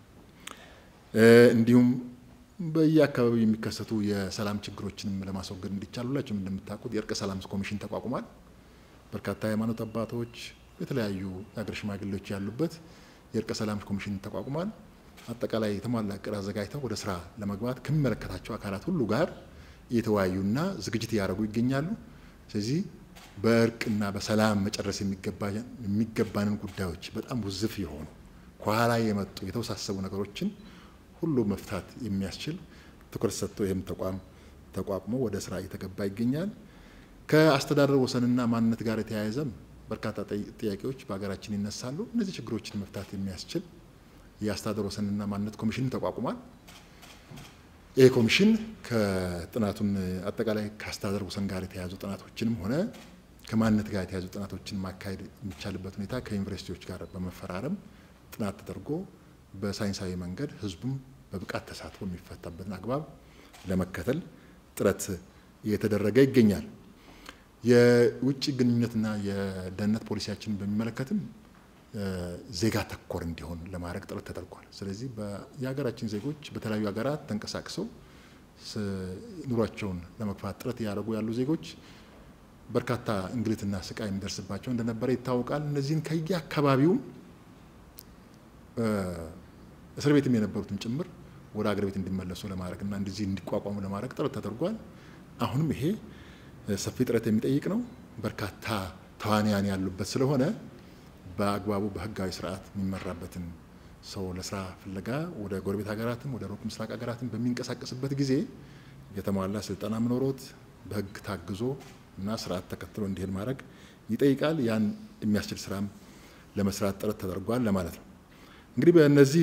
እንዲሁም በየአካባቢው የሚከሰቱ የሰላም ችግሮችንም ለማስወገድ እንዲቻል ሁላችሁም እንደምታውቁት የእርቀ ሰላም ኮሚሽን ተቋቁሟል። በርካታ የሃይማኖት አባቶች፣ የተለያዩ የሀገር ሽማግሌዎች ያሉበት የእርቀ ሰላም ኮሚሽን ተቋቁሟል። አጠቃላይ የተሟላ እቅድ አዘጋጅተው ወደ ስራ ለመግባት ከሚመለከታቸው አካላት ሁሉ ጋር እየተወያዩና ዝግጅት እያደረጉ ይገኛሉ። ስለዚህ በእርቅና በሰላም መጨረስ የሚገባንን ጉዳዮች በጣም ውዝፍ የሆኑ ከኋላ የመጡ የተወሳሰቡ ነገሮችን ሁሉ መፍታት የሚያስችል ትኩረት ሰጥቶ ይህም ተቋም ተቋቁሞ ወደ ስራ እየተገባ ይገኛል። ከአስተዳደር ወሰንና ማንነት ጋር የተያያዘም በርካታ ጥያቄዎች በሀገራችን ይነሳሉ። እነዚህ ችግሮችን መፍታት የሚያስችል የአስተዳደር ወሰንና ማንነት ኮሚሽን ተቋቁሟል። ይህ ኮሚሽን ከጥናቱን አጠቃላይ ከአስተዳደር ወሰን ጋር የተያያዙ ጥናቶችንም ሆነ ከማንነት ጋር የተያያዙ ጥናቶችን ማካሄድ የሚቻልበት ሁኔታ ከዩኒቨርሲቲዎች ጋር በመፈራረም ጥናት ተደርጎ በሳይንሳዊ መንገድ ህዝቡም በብቃት ተሳትፎ የሚፈታበትን አግባብ ለመከተል ጥረት እየተደረገ ይገኛል። የውጭ ግንኙነትና የደህንነት ፖሊሲያችንን በሚመለከትም ዜጋ ተኮር እንዲሆን ለማድረግ ጥረት ተደርጓል። ስለዚህ የሀገራችን ዜጎች በተለያዩ ሀገራት ተንቀሳቅሰው ኑሯቸውን ለመግፋት ጥረት እያደረጉ ያሉ ዜጎች በርካታ እንግልትና ስቃይ የሚደርስባቸው እንደነበረ ይታወቃል። እነዚህን ከየአካባቢው እስር ቤትም የነበሩትን ጭምር ወደ ሀገር ቤት እንዲመለሱ ለማድረግ እና እንደዚህ እንዲቋቋሙ ለማድረግ ጥረት ተደርጓል። አሁንም ይሄ ሰፊ ጥረት የሚጠይቅ ነው። በርካታ ተዋንያን ያሉበት ስለሆነ በአግባቡ በህጋዊ ስርዓት የሚመራበትን ሰው ለስራ ፍለጋ ወደ ጎረቤት ሀገራትም ወደ ሩቅ ምስራቅ ሀገራትም በሚንቀሳቀስበት ጊዜ የተሟላ ስልጠና ምኖሮት በህግ ታግዞ እና ስርዓት ተከትሎ እንዲሄድ ማድረግ ይጠይቃል። ያን የሚያስችል ስራም ለመስራት ጥረት ተደርጓል ለማለት ነው። እንግዲህ በእነዚህ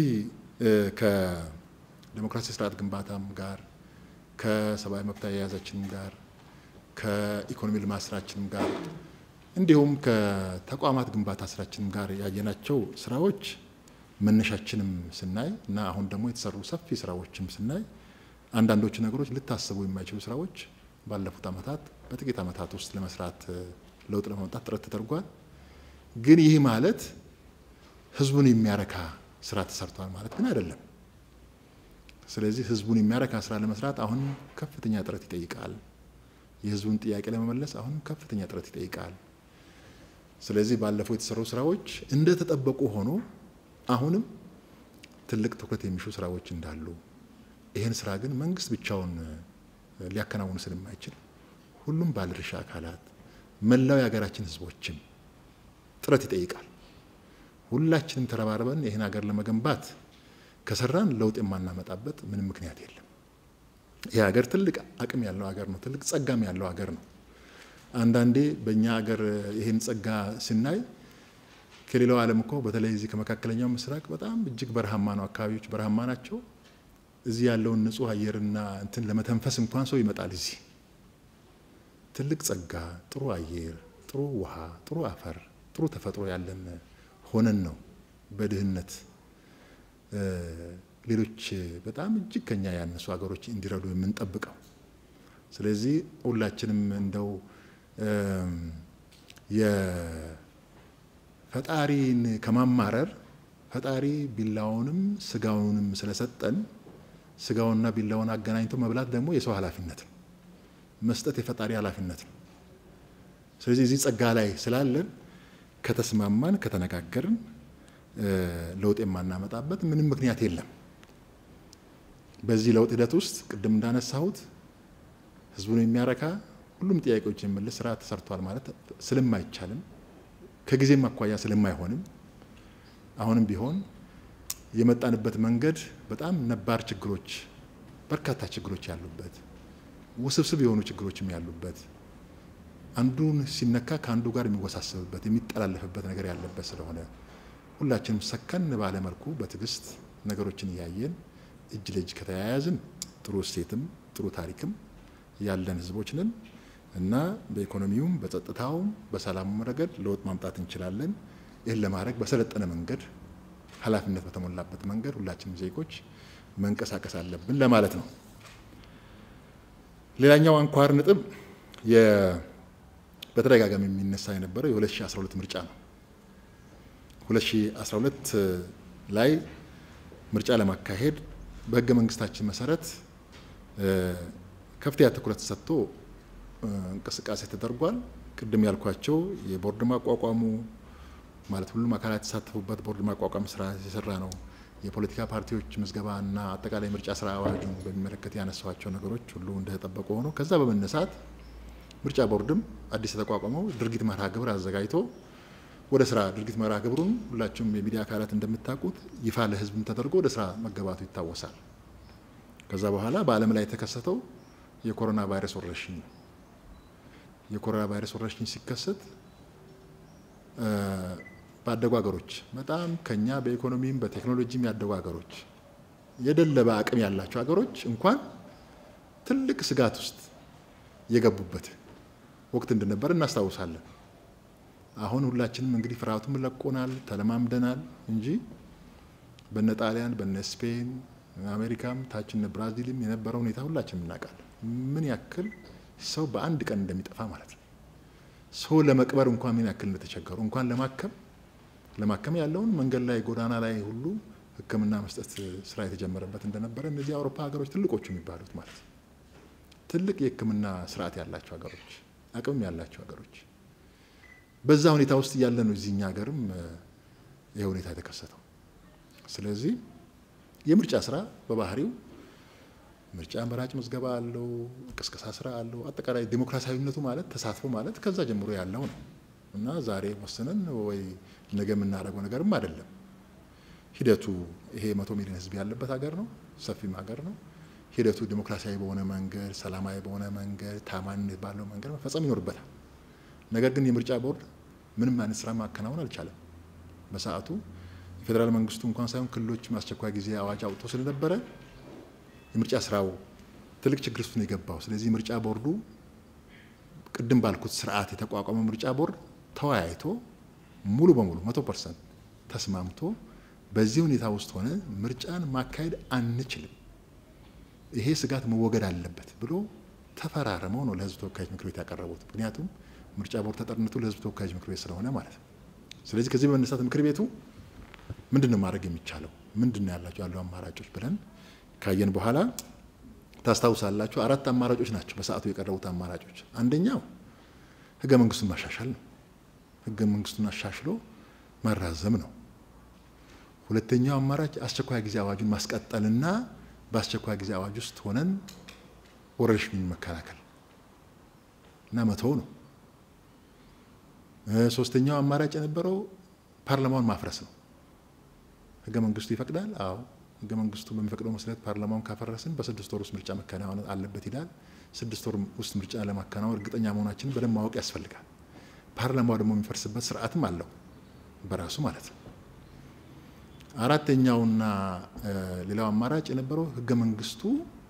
ከዴሞክራሲ ስርዓት ግንባታም ጋር ከሰብአዊ መብት አያያዛችንም ጋር ከኢኮኖሚ ልማት ስራችንም ጋር እንዲሁም ከተቋማት ግንባታ ስራችንም ጋር ያየናቸው ስራዎች መነሻችንም ስናይ እና አሁን ደግሞ የተሰሩ ሰፊ ስራዎችም ስናይ አንዳንዶቹ ነገሮች ልታስቡ የማይችሉ ስራዎች ባለፉት ዓመታት በጥቂት ዓመታት ውስጥ ለመስራት ለውጥ ለማምጣት ጥረት ተደርጓል። ግን ይህ ማለት ህዝቡን የሚያረካ ስራ ተሰርቷል ማለት ግን አይደለም። ስለዚህ ህዝቡን የሚያረካ ስራ ለመስራት አሁን ከፍተኛ ጥረት ይጠይቃል። የህዝቡን ጥያቄ ለመመለስ አሁን ከፍተኛ ጥረት ይጠይቃል። ስለዚህ ባለፈው የተሰሩ ስራዎች እንደተጠበቁ ሆኖ አሁንም ትልቅ ትኩረት የሚሹ ስራዎች እንዳሉ፣ ይህን ስራ ግን መንግስት ብቻውን ሊያከናውኑ ስለማይችል ሁሉም ባለድርሻ አካላት መላው የሀገራችን ህዝቦችም ጥረት ይጠይቃል። ሁላችንም ተረባርበን ይህን ሀገር ለመገንባት ከሰራን ለውጥ የማናመጣበት ምንም ምክንያት የለም። ይህ ሀገር ትልቅ አቅም ያለው ሀገር ነው። ትልቅ ጸጋም ያለው ሀገር ነው። አንዳንዴ በእኛ ሀገር ይህን ጸጋ ስናይ ከሌላው ዓለም እኮ በተለይ እዚህ ከመካከለኛው ምስራቅ በጣም እጅግ በረሃማ ነው። አካባቢዎች በረሃማ ናቸው። እዚህ ያለውን ንጹህ አየርና እንትን ለመተንፈስ እንኳን ሰው ይመጣል። እዚህ ትልቅ ጸጋ፣ ጥሩ አየር፣ ጥሩ ውሃ፣ ጥሩ አፈር፣ ጥሩ ተፈጥሮ ያለን ሆነን ነው በድህነት ሌሎች በጣም እጅግ ከኛ ያነሱ ሀገሮች እንዲረዱ የምንጠብቀው። ስለዚህ ሁላችንም እንደው የፈጣሪን ከማማረር ፈጣሪ ቢላውንም ስጋውንም ስለሰጠን ስጋውንና ቢላውን አገናኝቶ መብላት ደግሞ የሰው ኃላፊነት ነው። መስጠት የፈጣሪ ኃላፊነት ነው። ስለዚህ እዚህ ጸጋ ላይ ስላለን ከተስማማን ከተነጋገርን ለውጥ የማናመጣበት ምንም ምክንያት የለም። በዚህ ለውጥ ሂደት ውስጥ ቅድም እንዳነሳሁት ህዝቡን የሚያረካ ሁሉም ጥያቄዎች የሚመልስ ስራ ተሰርቷል ማለት ስለማይቻልም ከጊዜም አኳያ ስለማይሆንም አሁንም ቢሆን የመጣንበት መንገድ በጣም ነባር ችግሮች፣ በርካታ ችግሮች ያሉበት ውስብስብ የሆኑ ችግሮችም ያሉበት አንዱን ሲነካ ከአንዱ ጋር የሚወሳሰብበት የሚጠላለፍበት ነገር ያለበት ስለሆነ ሁላችንም ሰከን ባለ መልኩ በትዕግስት ነገሮችን እያየን እጅ ለእጅ ከተያያዝን ጥሩ እሴትም ጥሩ ታሪክም ያለን ህዝቦች ነን እና በኢኮኖሚውም በጸጥታውም በሰላሙም ረገድ ለውጥ ማምጣት እንችላለን። ይህን ለማድረግ በሰለጠነ መንገድ ኃላፊነት በተሞላበት መንገድ ሁላችንም ዜጎች መንቀሳቀስ አለብን ለማለት ነው። ሌላኛው አንኳር ነጥብ በተደጋጋሚ የሚነሳ የነበረው የ2012 ምርጫ ነው። 2012 ላይ ምርጫ ለማካሄድ በህገ መንግስታችን መሰረት ከፍተኛ ትኩረት ሰጥቶ እንቅስቃሴ ተደርጓል። ቅድም ያልኳቸው የቦርድ ማቋቋሙ ማለት ሁሉም አካላት የተሳተፉበት ቦርድ ማቋቋም ስራ የሰራ ነው። የፖለቲካ ፓርቲዎች ምዝገባ እና አጠቃላይ ምርጫ ስራ አዋጁን በሚመለከት ያነሷቸው ነገሮች ሁሉ እንደተጠበቁ ሆኖ ከዛ በመነሳት ምርጫ ቦርድም አዲስ የተቋቋመው ድርጊት መርሃ ግብር አዘጋጅቶ ወደ ስራ ድርጊት መርሃ ግብሩን ሁላችሁም የሚዲያ አካላት እንደምታውቁት ይፋ ለህዝብም ተደርጎ ወደ ስራ መገባቱ ይታወሳል። ከዛ በኋላ በዓለም ላይ የተከሰተው የኮሮና ቫይረስ ወረርሽኝ ነው። የኮሮና ቫይረስ ወረርሽኝ ሲከሰት ባደጉ ሀገሮች በጣም ከኛ በኢኮኖሚም በቴክኖሎጂም ያደጉ ሀገሮች የደለበ አቅም ያላቸው ሀገሮች እንኳን ትልቅ ስጋት ውስጥ የገቡበት ወቅት እንደነበር እናስታውሳለን። አሁን ሁላችንም እንግዲህ ፍርሃቱም ለቆናል፣ ተለማምደናል እንጂ በነ ጣሊያን በነ ስፔን አሜሪካም ታች እነ ብራዚልም የነበረው ሁኔታ ሁላችንም እናውቃለን። ምን ያክል ሰው በአንድ ቀን እንደሚጠፋ ማለት ነው። ሰው ለመቅበር እንኳን ምን ያክል እንደተቸገሩ እንኳን ለማከም ለማከም ያለውን መንገድ ላይ ጎዳና ላይ ሁሉ ሕክምና መስጠት ስራ የተጀመረበት እንደነበረ እነዚህ የአውሮፓ ሀገሮች ትልቆቹ የሚባሉት ማለት ነው። ትልቅ የሕክምና ስርዓት ያላቸው ሀገሮች፣ አቅምም ያላቸው ሀገሮች በዛ ሁኔታ ውስጥ እያለ ነው እዚህኛ ሀገርም ይህ ሁኔታ የተከሰተው። ስለዚህ የምርጫ ስራ በባህሪው ምርጫ መራጭ ምዝገባ አለው፣ ቅስቀሳ ስራ አለው። አጠቃላይ ዲሞክራሲያዊነቱ ማለት ተሳትፎ ማለት ከዛ ጀምሮ ያለው ነው እና ዛሬ ወስነን ወይ ነገ የምናደርገው ነገርም አይደለም። ሂደቱ ይሄ መቶ ሚሊዮን ህዝብ ያለበት ሀገር ነው፣ ሰፊም ሀገር ነው። ሂደቱ ዲሞክራሲያዊ በሆነ መንገድ፣ ሰላማዊ በሆነ መንገድ፣ ታማኝነት ባለው መንገድ መፈጸም ይኖርበታል። ነገር ግን የምርጫ ቦርድ ምንም አይነት ስራ ማከናወን አልቻለም። በሰዓቱ የፌዴራል መንግስቱ እንኳን ሳይሆን ክልሎች አስቸኳይ ጊዜ አዋጅ አውጥቶ ስለነበረ የምርጫ ስራው ትልቅ ችግር ውስጥ ነው የገባው። ስለዚህ ምርጫ ቦርዱ ቅድም ባልኩት ስርዓት የተቋቋመው ምርጫ ቦርድ ተወያይቶ ሙሉ በሙሉ መቶ ፐርሰንት ተስማምቶ በዚህ ሁኔታ ውስጥ ሆነ ምርጫን ማካሄድ አንችልም፣ ይሄ ስጋት መወገድ አለበት ብሎ ተፈራርመው ነው ለህዝብ ተወካዮች ምክር ቤት ያቀረቡት። ምክንያቱም ምርጫ ቦርድ ተጠርነቱ ለህዝብ ተወካዮች ምክር ቤት ስለሆነ ማለት ነው። ስለዚህ ከዚህ በመነሳት ምክር ቤቱ ምንድን ነው ማድረግ የሚቻለው ምንድን ነው ያላቸው ያሉ አማራጮች ብለን ካየን በኋላ ታስታውሳላችሁ፣ አራት አማራጮች ናቸው በሰዓቱ የቀረቡት አማራጮች። አንደኛው ህገ መንግስቱን ማሻሻል ነው። ህገ መንግስቱን አሻሽሎ ማራዘም ነው። ሁለተኛው አማራጭ አስቸኳይ ጊዜ አዋጁን ማስቀጠልና በአስቸኳይ ጊዜ አዋጅ ውስጥ ሆነን ወረርሽኙን መከላከል እና መተው ነው። ሶስተኛው አማራጭ የነበረው ፓርላማውን ማፍረስ ነው። ህገ መንግስቱ ይፈቅዳል። አዎ ህገ መንግስቱ በሚፈቅደው መሰረት ፓርላማውን ካፈረስን በስድስት ወር ውስጥ ምርጫ መከናወን አለበት ይላል። ስድስት ወር ውስጥ ምርጫ ለማከናወን እርግጠኛ መሆናችንን በደንብ ማወቅ ያስፈልጋል። ፓርላማው ደግሞ የሚፈርስበት ስርዓትም አለው በራሱ ማለት ነው። አራተኛውና ሌላው አማራጭ የነበረው ህገ መንግስቱ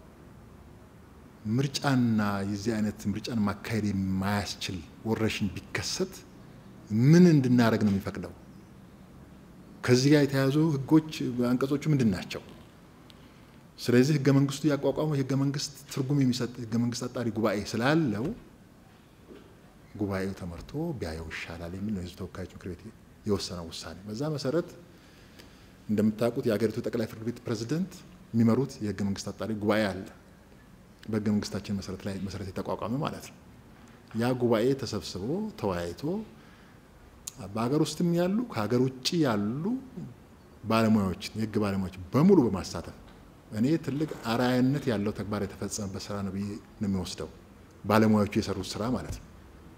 ምርጫና የዚህ አይነት ምርጫን ማካሄድ የማያስችል ወረርሽኝ ቢከሰት ምን እንድናደርግ ነው የሚፈቅደው? ከዚህ ጋር የተያዙ ህጎች አንቀጾቹ ምንድን ናቸው? ስለዚህ ህገ መንግስቱ ያቋቋመው የህገ መንግስት ትርጉም የሚሰጥ ህገ መንግስት አጣሪ ጉባኤ ስላለው ጉባኤው ተመርቶ ቢያየው ይሻላል የሚል ነው የህዝብ ተወካዮች ምክር ቤት የወሰነው ውሳኔ። በዛ መሰረት እንደምታውቁት የሀገሪቱ ጠቅላይ ፍርድ ቤት ፕሬዝደንት የሚመሩት የህገ መንግስት አጣሪ ጉባኤ አለ። በህገ መንግስታችን መሰረት ላይ መሰረት የተቋቋመ ማለት ነው። ያ ጉባኤ ተሰብስቦ ተወያይቶ በሀገር ውስጥም ያሉ ከሀገር ውጭ ያሉ ባለሙያዎችን የህግ ባለሙያዎች በሙሉ በማሳተፍ እኔ ትልቅ አርአያነት ያለው ተግባር የተፈጸመበት ስራ ነው ብዬ ነው የሚወስደው። ባለሙያዎቹ የሰሩት ስራ ማለት ነው።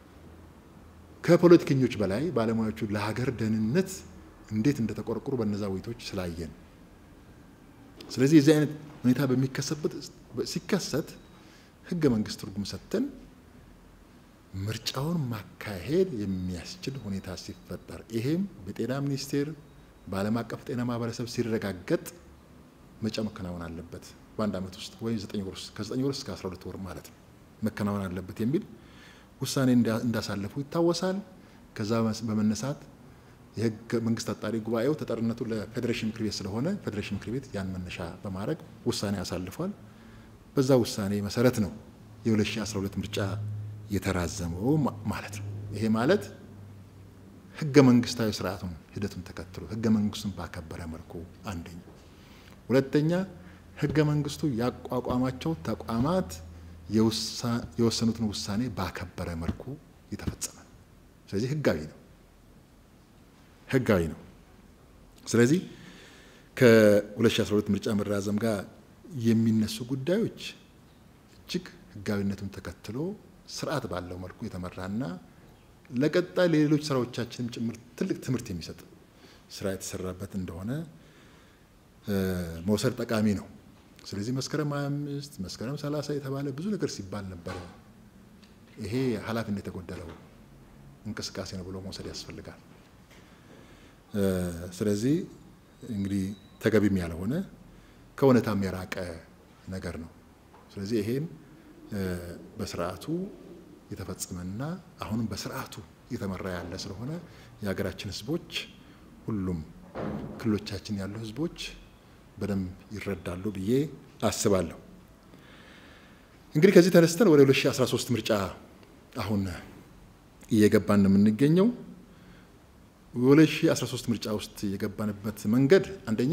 ከፖለቲከኞች በላይ ባለሙያዎቹ ለሀገር ደህንነት እንዴት እንደተቆረቆሩ በነዛ ውይይቶች ስላየን፣ ስለዚህ የዚህ አይነት ሁኔታ በሚከሰበት ሲከሰት ህገ መንግስት ትርጉም ሰጥተን ምርጫውን ማካሄድ የሚያስችል ሁኔታ ሲፈጠር ይሄም በጤና ሚኒስቴር በዓለም አቀፍ ጤና ማህበረሰብ ሲረጋገጥ ምርጫ መከናወን አለበት በአንድ ዓመት ውስጥ ወይም ዘጠኝ ወር ውስጥ ከዘጠኝ ወር እስከ አስራ ሁለት ወር ማለት ነው መከናወን አለበት የሚል ውሳኔ እንዳሳለፉ ይታወሳል። ከዛ በመነሳት የህገ መንግስት አጣሪ ጉባኤው ተጠሪነቱ ለፌዴሬሽን ምክር ቤት ስለሆነ ፌዴሬሽን ምክር ቤት ያን መነሻ በማድረግ ውሳኔ አሳልፏል። በዛ ውሳኔ መሰረት ነው የ2012 ምርጫ የተራዘመው ማለት ነው። ይሄ ማለት ህገ መንግስታዊ ስርዓቱን ሂደቱን ተከትሎ ህገ መንግስቱን ባከበረ መልኩ አንደኛ፣ ሁለተኛ ህገ መንግስቱ ያቋቋማቸው ተቋማት የወሰኑትን ውሳኔ ባከበረ መልኩ የተፈጸመ ነው። ስለዚህ ህጋዊ ነው ህጋዊ ነው። ስለዚህ ከ2012 ምርጫ መራዘም ጋር የሚነሱ ጉዳዮች እጅግ ህጋዊነቱን ተከትሎ ስርዓት ባለው መልኩ የተመራና ለቀጣይ ለሌሎች ስራዎቻችንም ጭምር ትልቅ ትምህርት የሚሰጥ ስራ የተሰራበት እንደሆነ መውሰድ ጠቃሚ ነው። ስለዚህ መስከረም 25 መስከረም 30 የተባለ ብዙ ነገር ሲባል ነበረ። ይሄ ኃላፊነት የተጎደለው እንቅስቃሴ ነው ብሎ መውሰድ ያስፈልጋል። ስለዚህ እንግዲህ ተገቢም ያልሆነ ከእውነታም የራቀ ነገር ነው። ስለዚህ ይሄን በስርዓቱ የተፈጸመና አሁንም በስርዓቱ እየተመራ ያለ ስለሆነ የሀገራችን ህዝቦች ሁሉም ክልሎቻችን ያሉ ህዝቦች በደንብ ይረዳሉ ብዬ አስባለሁ። እንግዲህ ከዚህ ተነስተን ወደ 2013 ምርጫ አሁን እየገባን ነው የምንገኘው። 2013 ምርጫ ውስጥ የገባንበት መንገድ አንደኛ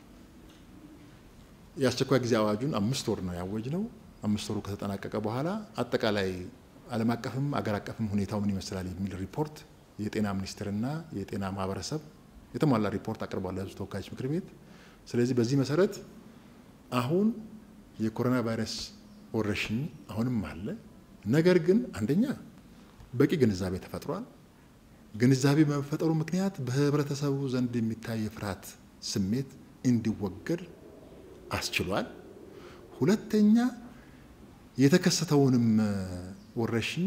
የአስቸኳይ ጊዜ አዋጁን አምስት ወር ነው ያወጅ ነው። አምስት ወሩ ከተጠናቀቀ በኋላ አጠቃላይ ዓለም አቀፍም አገር አቀፍም ሁኔታው ምን ይመስላል የሚል ሪፖርት የጤና ሚኒስቴርና የጤና ማህበረሰብ የተሟላ ሪፖርት አቅርቧል ለህዝብ ተወካዮች ምክር ቤት። ስለዚህ በዚህ መሰረት አሁን የኮሮና ቫይረስ ወረርሽኝ አሁንም አለ። ነገር ግን አንደኛ በቂ ግንዛቤ ተፈጥሯል። ግንዛቤ በመፈጠሩ ምክንያት በህብረተሰቡ ዘንድ የሚታይ የፍርሃት ስሜት እንዲወገድ አስችሏል። ሁለተኛ የተከሰተውንም ወረርሽኝ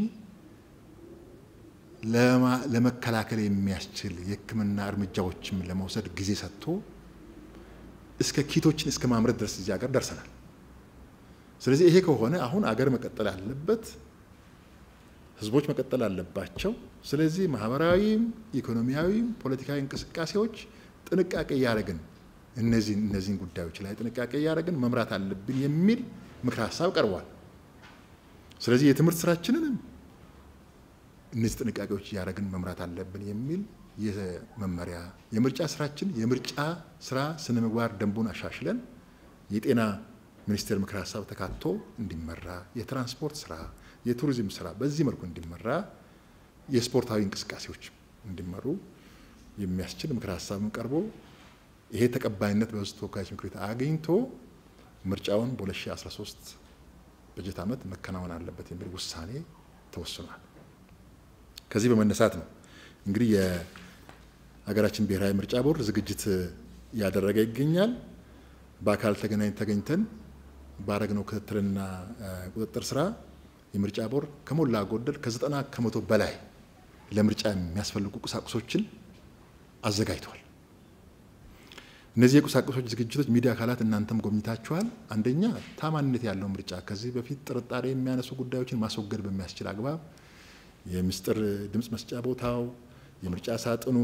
ለመከላከል የሚያስችል የሕክምና እርምጃዎችም ለመውሰድ ጊዜ ሰጥቶ እስከ ኪቶችን እስከ ማምረት ድረስ እዚህ ሀገር ደርሰናል። ስለዚህ ይሄ ከሆነ አሁን አገር መቀጠል አለበት፣ ህዝቦች መቀጠል አለባቸው። ስለዚህ ማህበራዊም፣ ኢኮኖሚያዊም ፖለቲካዊ እንቅስቃሴዎች ጥንቃቄ እያደረግን እነዚህን እነዚህን ጉዳዮች ላይ ጥንቃቄ እያደረግን መምራት አለብን የሚል ምክር ሀሳብ ቀርቧል። ስለዚህ የትምህርት ስራችንንም እነዚህ ጥንቃቄዎች እያደረግን መምራት አለብን የሚል የመመሪያ የምርጫ ስራችን የምርጫ ስራ ስነ ምግባር ደንቡን አሻሽለን የጤና ሚኒስቴር ምክር ሀሳብ ተካቶ እንዲመራ የትራንስፖርት ስራ፣ የቱሪዝም ስራ በዚህ መልኩ እንዲመራ የስፖርታዊ እንቅስቃሴዎች እንዲመሩ የሚያስችል ምክር ሀሳብም ቀርቦ ይሄ ተቀባይነት በህዝብ ተወካዮች ምክር ቤት አግኝቶ ምርጫውን በ2013 በጀት ዓመት መከናወን አለበት የሚል ውሳኔ ተወስኗል። ከዚህ በመነሳት ነው እንግዲህ የሀገራችን ብሔራዊ ምርጫ ቦርድ ዝግጅት እያደረገ ይገኛል። በአካል ተገናኝ ተገኝተን ባረግነው ክትትልና ቁጥጥር ስራ የምርጫ ቦርድ ከሞላ ጎደል ከዘጠና ከመቶ በላይ ለምርጫ የሚያስፈልጉ ቁሳቁሶችን አዘጋጅቷል። እነዚህ የቁሳቁሶች ዝግጅቶች ሚዲያ አካላት እናንተም ጎብኝታችኋል። አንደኛ ታማኝነት ያለው ምርጫ ከዚህ በፊት ጥርጣሬ የሚያነሱ ጉዳዮችን ማስወገድ በሚያስችል አግባብ የምስጢር ድምፅ መስጫ ቦታው፣ የምርጫ ሳጥኑ፣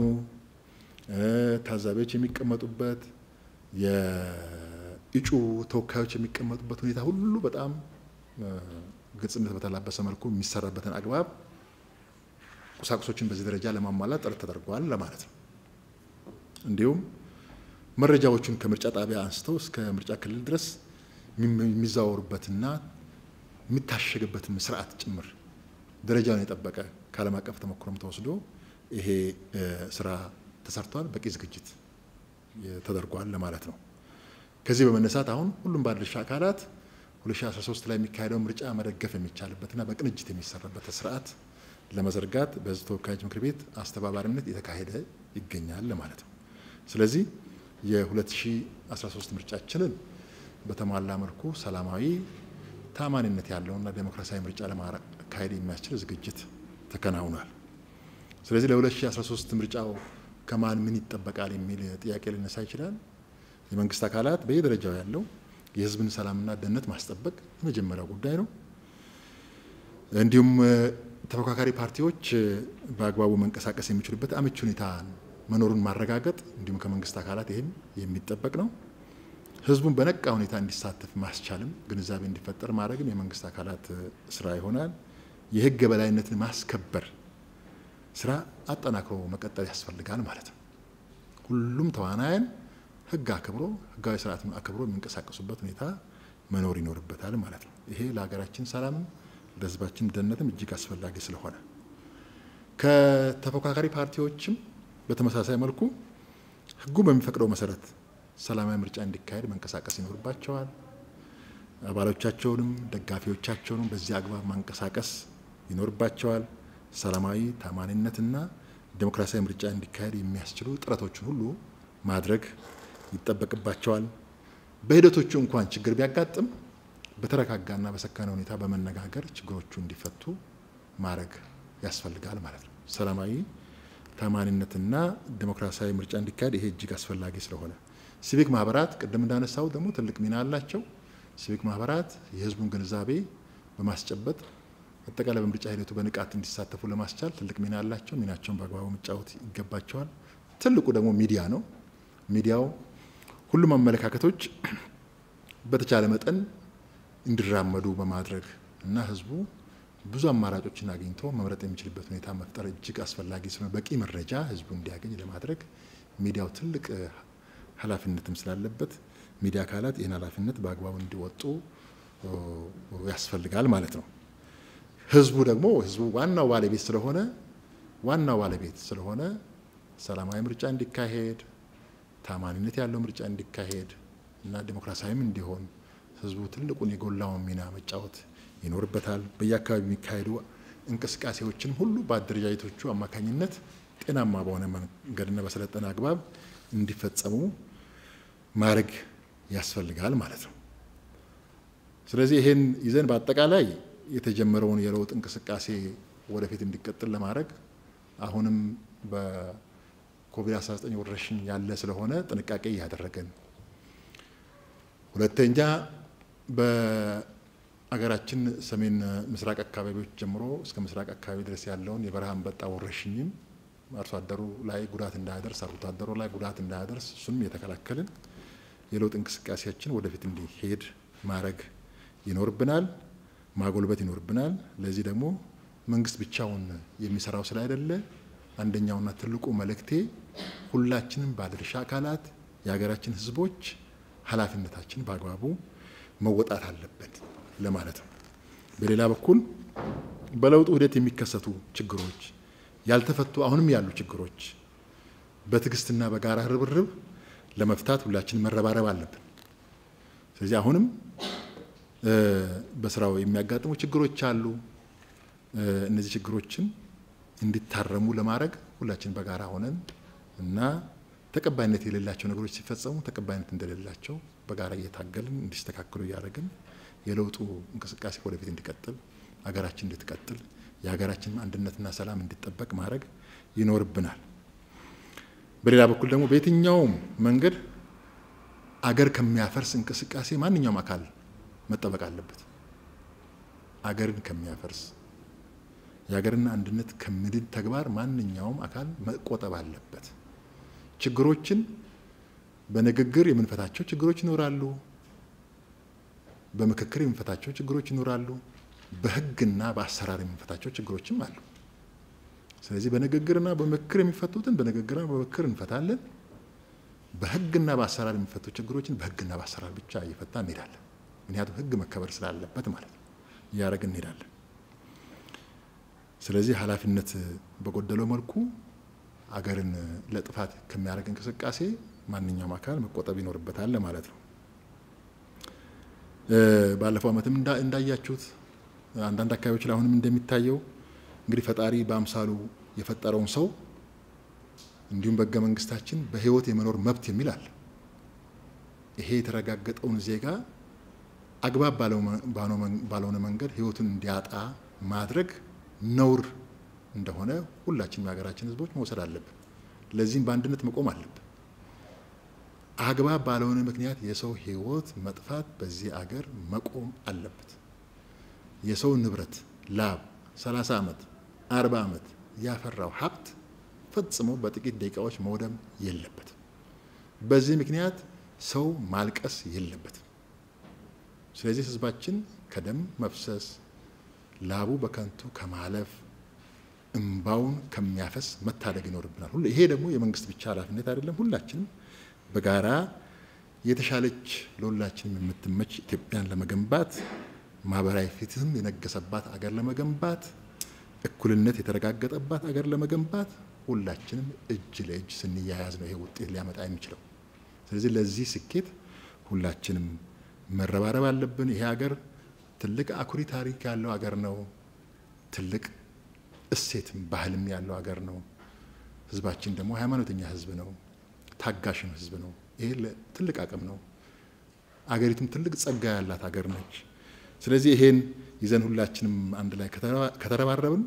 ታዛቢዎች የሚቀመጡበት፣ የእጩ ተወካዮች የሚቀመጡበት ሁኔታ ሁሉ በጣም ግልጽነት በተላበሰ መልኩ የሚሰራበትን አግባብ ቁሳቁሶችን በዚህ ደረጃ ለማሟላት ጥረት ተደርጓል ለማለት ነው። እንዲሁም መረጃዎቹን ከምርጫ ጣቢያ አንስተው እስከ ምርጫ ክልል ድረስ የሚዘዋወሩበትና የሚታሸግበትን ስርዓት ጭምር ደረጃውን የጠበቀ ከዓለም አቀፍ ተሞክሮም ተወስዶ ይሄ ስራ ተሰርቷል። በቂ ዝግጅት ተደርጓል ለማለት ነው። ከዚህ በመነሳት አሁን ሁሉም ባለድርሻ አካላት 2013 ላይ የሚካሄደው ምርጫ መደገፍ የሚቻልበትና በቅንጅት የሚሰራበት ስርዓት ለመዘርጋት በሕዝብ ተወካዮች ምክር ቤት አስተባባሪነት የተካሄደ ይገኛል ለማለት ነው። ስለዚህ የ2013 ምርጫችንን በተሟላ መልኩ ሰላማዊ፣ ታማኒነት ያለውና ዴሞክራሲያዊ ምርጫ ለማካሄድ የሚያስችል ዝግጅት ተከናውኗል። ስለዚህ ለ2013 ምርጫው ከማን ምን ይጠበቃል የሚል ጥያቄ ሊነሳ ይችላል። የመንግስት አካላት በየደረጃው ያለው የህዝብን ሰላምና ደህንነት ማስጠበቅ የመጀመሪያው ጉዳይ ነው። እንዲሁም ተፎካካሪ ፓርቲዎች በአግባቡ መንቀሳቀስ የሚችሉበት አመቺ ሁኔታ መኖሩን ማረጋገጥ እንዲሁም ከመንግስት አካላት ይህም የሚጠበቅ ነው። ህዝቡን በነቃ ሁኔታ እንዲሳተፍ ማስቻልም ግንዛቤ እንዲፈጠር ማድረግም የመንግስት አካላት ስራ ይሆናል። የህግ የበላይነትን ማስከበር ስራ አጠናክሮ መቀጠል ያስፈልጋል ማለት ነው። ሁሉም ተዋናያን ህግ አክብሮ ህጋዊ ስርዓትን አክብሮ የሚንቀሳቀሱበት ሁኔታ መኖር ይኖርበታል ማለት ነው። ይሄ ለሀገራችን ሰላምም ለህዝባችን ደህንነትም እጅግ አስፈላጊ ስለሆነ ከተፎካካሪ ፓርቲዎችም በተመሳሳይ መልኩ ህጉ በሚፈቅደው መሰረት ሰላማዊ ምርጫ እንዲካሄድ መንቀሳቀስ ይኖርባቸዋል። አባሎቻቸውንም ደጋፊዎቻቸውንም በዚህ አግባብ ማንቀሳቀስ ይኖርባቸዋል። ሰላማዊ ታማኒነትና ዴሞክራሲያዊ ምርጫ እንዲካሄድ የሚያስችሉ ጥረቶችን ሁሉ ማድረግ ይጠበቅባቸዋል። በሂደቶቹ እንኳን ችግር ቢያጋጥም በተረጋጋና በሰከነ ሁኔታ በመነጋገር ችግሮቹ እንዲፈቱ ማድረግ ያስፈልጋል ማለት ነው። ሰላማዊ ታማኒነትና ዴሞክራሲያዊ ምርጫ እንዲካሄድ ይሄ እጅግ አስፈላጊ ስለሆነ ሲቪክ ማህበራት ቅድም እንዳነሳው ደግሞ ትልቅ ሚና አላቸው። ሲቪክ ማህበራት የህዝቡን ግንዛቤ በማስጨበጥ አጠቃላይ በምርጫ ሂደቱ በንቃት እንዲሳተፉ ለማስቻል ትልቅ ሚና አላቸው። ሚናቸውን በአግባቡ መጫወት ይገባቸዋል። ትልቁ ደግሞ ሚዲያ ነው። ሚዲያው ሁሉም አመለካከቶች በተቻለ መጠን እንዲራመዱ በማድረግ እና ህዝቡ ብዙ አማራጮችን አግኝቶ መምረጥ የሚችልበት ሁኔታ መፍጠር እጅግ አስፈላጊ ስለሆነ በቂ መረጃ ህዝቡ እንዲያገኝ ለማድረግ ሚዲያው ትልቅ ኃላፊነትም ስላለበት ሚዲያ አካላት ይህን ኃላፊነት በአግባቡ እንዲወጡ ያስፈልጋል ማለት ነው። ህዝቡ ደግሞ ህዝቡ ዋናው ባለቤት ስለሆነ ዋናው ባለቤት ስለሆነ ሰላማዊ ምርጫ እንዲካሄድ ታማኒነት ያለው ምርጫ እንዲካሄድ እና ዴሞክራሲያዊም እንዲሆን ህዝቡ ትልቁን የጎላውን ሚና መጫወት ይኖርበታል። በየአካባቢ የሚካሄዱ እንቅስቃሴዎችን ሁሉ በአደረጃጀቶቹ አማካኝነት ጤናማ በሆነ መንገድና በሰለጠነ አግባብ እንዲፈጸሙ ማድረግ ያስፈልጋል ማለት ነው። ስለዚህ ይሄን ይዘን በአጠቃላይ የተጀመረውን የለውጥ እንቅስቃሴ ወደፊት እንዲቀጥል ለማድረግ አሁንም በኮቪድ-19 ወረርሽኝ ያለ ስለሆነ ጥንቃቄ እያደረገን፣ ሁለተኛ በአገራችን ሰሜን ምስራቅ አካባቢዎች ጀምሮ እስከ ምስራቅ አካባቢ ድረስ ያለውን የበረሃ አንበጣ ወረርሽኝም አርሶ አደሩ ላይ ጉዳት እንዳያደርስ፣ አርብቶ አደሩ ላይ ጉዳት እንዳያደርስ እሱንም የተከላከልን የለውጥ እንቅስቃሴያችን ወደፊት እንዲሄድ ማድረግ ይኖርብናል፣ ማጎልበት ይኖርብናል። ለዚህ ደግሞ መንግስት ብቻውን የሚሰራው ስላይደለ አንደኛውና ትልቁ መልእክቴ ሁላችንም ባለድርሻ አካላት የሀገራችን ሕዝቦች ኃላፊነታችን በአግባቡ መወጣት አለበት ለማለት ነው። በሌላ በኩል በለውጡ ሂደት የሚከሰቱ ችግሮች ያልተፈቱ አሁንም ያሉ ችግሮች በትዕግስትና በጋራ ርብርብ ለመፍታት ሁላችን መረባረብ አለብን። ስለዚህ አሁንም በስራው የሚያጋጥሙ ችግሮች አሉ። እነዚህ ችግሮችን እንዲታረሙ ለማድረግ ሁላችን በጋራ ሆነን እና ተቀባይነት የሌላቸው ነገሮች ሲፈጸሙ ተቀባይነት እንደሌላቸው በጋራ እየታገልን እንዲስተካከሉ እያደረግን የለውጡ እንቅስቃሴ ወደፊት እንዲቀጥል ሀገራችን እንድትቀጥል የሀገራችን አንድነትና ሰላም እንዲጠበቅ ማድረግ ይኖርብናል። በሌላ በኩል ደግሞ በየትኛውም መንገድ አገር ከሚያፈርስ እንቅስቃሴ ማንኛውም አካል መጠበቅ አለበት። አገርን ከሚያፈርስ የሀገርና አንድነት ከሚድን ተግባር ማንኛውም አካል መቆጠብ አለበት። ችግሮችን በንግግር የምንፈታቸው ችግሮች ይኖራሉ። በምክክር የምንፈታቸው ችግሮች ይኖራሉ። በሕግና በአሰራር የምንፈታቸው ችግሮችም አሉ። ስለዚህ በንግግርና በምክክር የሚፈቱትን በንግግርና በምክክር እንፈታለን። በሕግና በአሰራር የሚፈቱ ችግሮችን በሕግና በአሰራር ብቻ እየፈታ እንሄዳለን። ምክንያቱም ሕግ መከበር ስላለበት ማለት ነው። እያደረግን እንሄዳለን። ስለዚህ ኃላፊነት በጎደለው መልኩ አገርን ለጥፋት ከሚያደርግ እንቅስቃሴ ማንኛውም አካል መቆጠብ ይኖርበታል ማለት ነው። ባለፈው ዓመትም እንዳያችሁት አንዳንድ አካባቢዎች ላይ አሁንም እንደሚታየው እንግዲህ ፈጣሪ በአምሳሉ የፈጠረውን ሰው እንዲሁም በሕገ መንግስታችን በህይወት የመኖር መብት የሚል አለ። ይሄ የተረጋገጠውን ዜጋ አግባብ ባልሆነ መንገድ ህይወቱን እንዲያጣ ማድረግ ነውር እንደሆነ ሁላችንም የሀገራችን ህዝቦች መውሰድ አለብን። ለዚህም በአንድነት መቆም አለብን። አግባብ ባልሆነ ምክንያት የሰው ህይወት መጥፋት በዚህ አገር መቆም አለበት። የሰው ንብረት ላብ 30 ዓመት 40 ዓመት ያፈራው ሀብት ፈጽሞ በጥቂት ደቂቃዎች መውደም የለበትም። በዚህ ምክንያት ሰው ማልቀስ የለበትም። ስለዚህ ህዝባችን ከደም መፍሰስ ላቡ በከንቱ ከማለፍ እምባውን ከሚያፈስ መታደግ ይኖርብናል። ሁሉ ይሄ ደግሞ የመንግስት ብቻ ኃላፊነት አይደለም። ሁላችንም በጋራ የተሻለች ለሁላችንም የምትመች ኢትዮጵያን ለመገንባት ማህበራዊ ፍትህም የነገሰባት አገር ለመገንባት እኩልነት የተረጋገጠባት አገር ለመገንባት ሁላችንም እጅ ለእጅ ስንያያዝ ነው ይሄ ውጤት ሊያመጣ የሚችለው። ስለዚህ ለዚህ ስኬት ሁላችንም መረባረብ አለብን። ይሄ ሀገር ትልቅ አኩሪ ታሪክ ያለው ሀገር ነው። ትልቅ እሴትም ባህልም ያለው ሀገር ነው። ህዝባችን ደግሞ ሃይማኖተኛ ህዝብ ነው። ታጋሽም ህዝብ ነው። ይሄ ትልቅ አቅም ነው። አገሪቱም ትልቅ ጸጋ ያላት ሀገር ነች። ስለዚህ ይሄን ይዘን ሁላችንም አንድ ላይ ከተረባረብን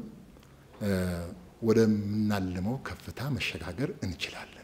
ወደምናልመው ከፍታ መሸጋገር እንችላለን።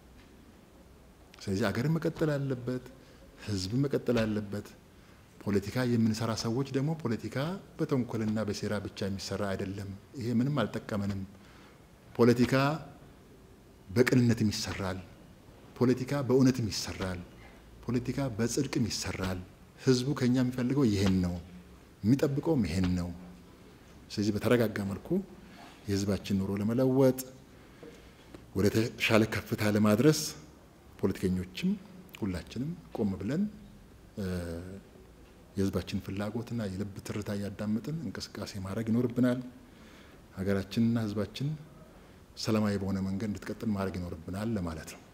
ስለዚህ አገርን መቀጠል አለበት፣ ህዝብን መቀጠል አለበት። ፖለቲካ የምንሰራ ሰዎች ደግሞ ፖለቲካ በተንኮልና በሴራ ብቻ የሚሰራ አይደለም። ይሄ ምንም አልጠቀመንም። ፖለቲካ በቅንነትም ይሰራል። ፖለቲካ በእውነትም ይሰራል። ፖለቲካ በጽድቅም ይሰራል። ህዝቡ ከኛ የሚፈልገው ይሄን ነው፣ የሚጠብቀውም ይሄን ነው። ስለዚህ በተረጋጋ መልኩ የህዝባችን ኑሮ ለመለወጥ ወደ ተሻለ ከፍታ ለማድረስ ፖለቲከኞችም ሁላችንም ቆም ብለን የህዝባችን ፍላጎትና የልብ ትርታ እያዳመጥን እንቅስቃሴ ማድረግ ይኖርብናል። ሀገራችንና ህዝባችን ሰላማዊ በሆነ መንገድ እንድትቀጥል ማድረግ ይኖርብናል ለማለት ነው።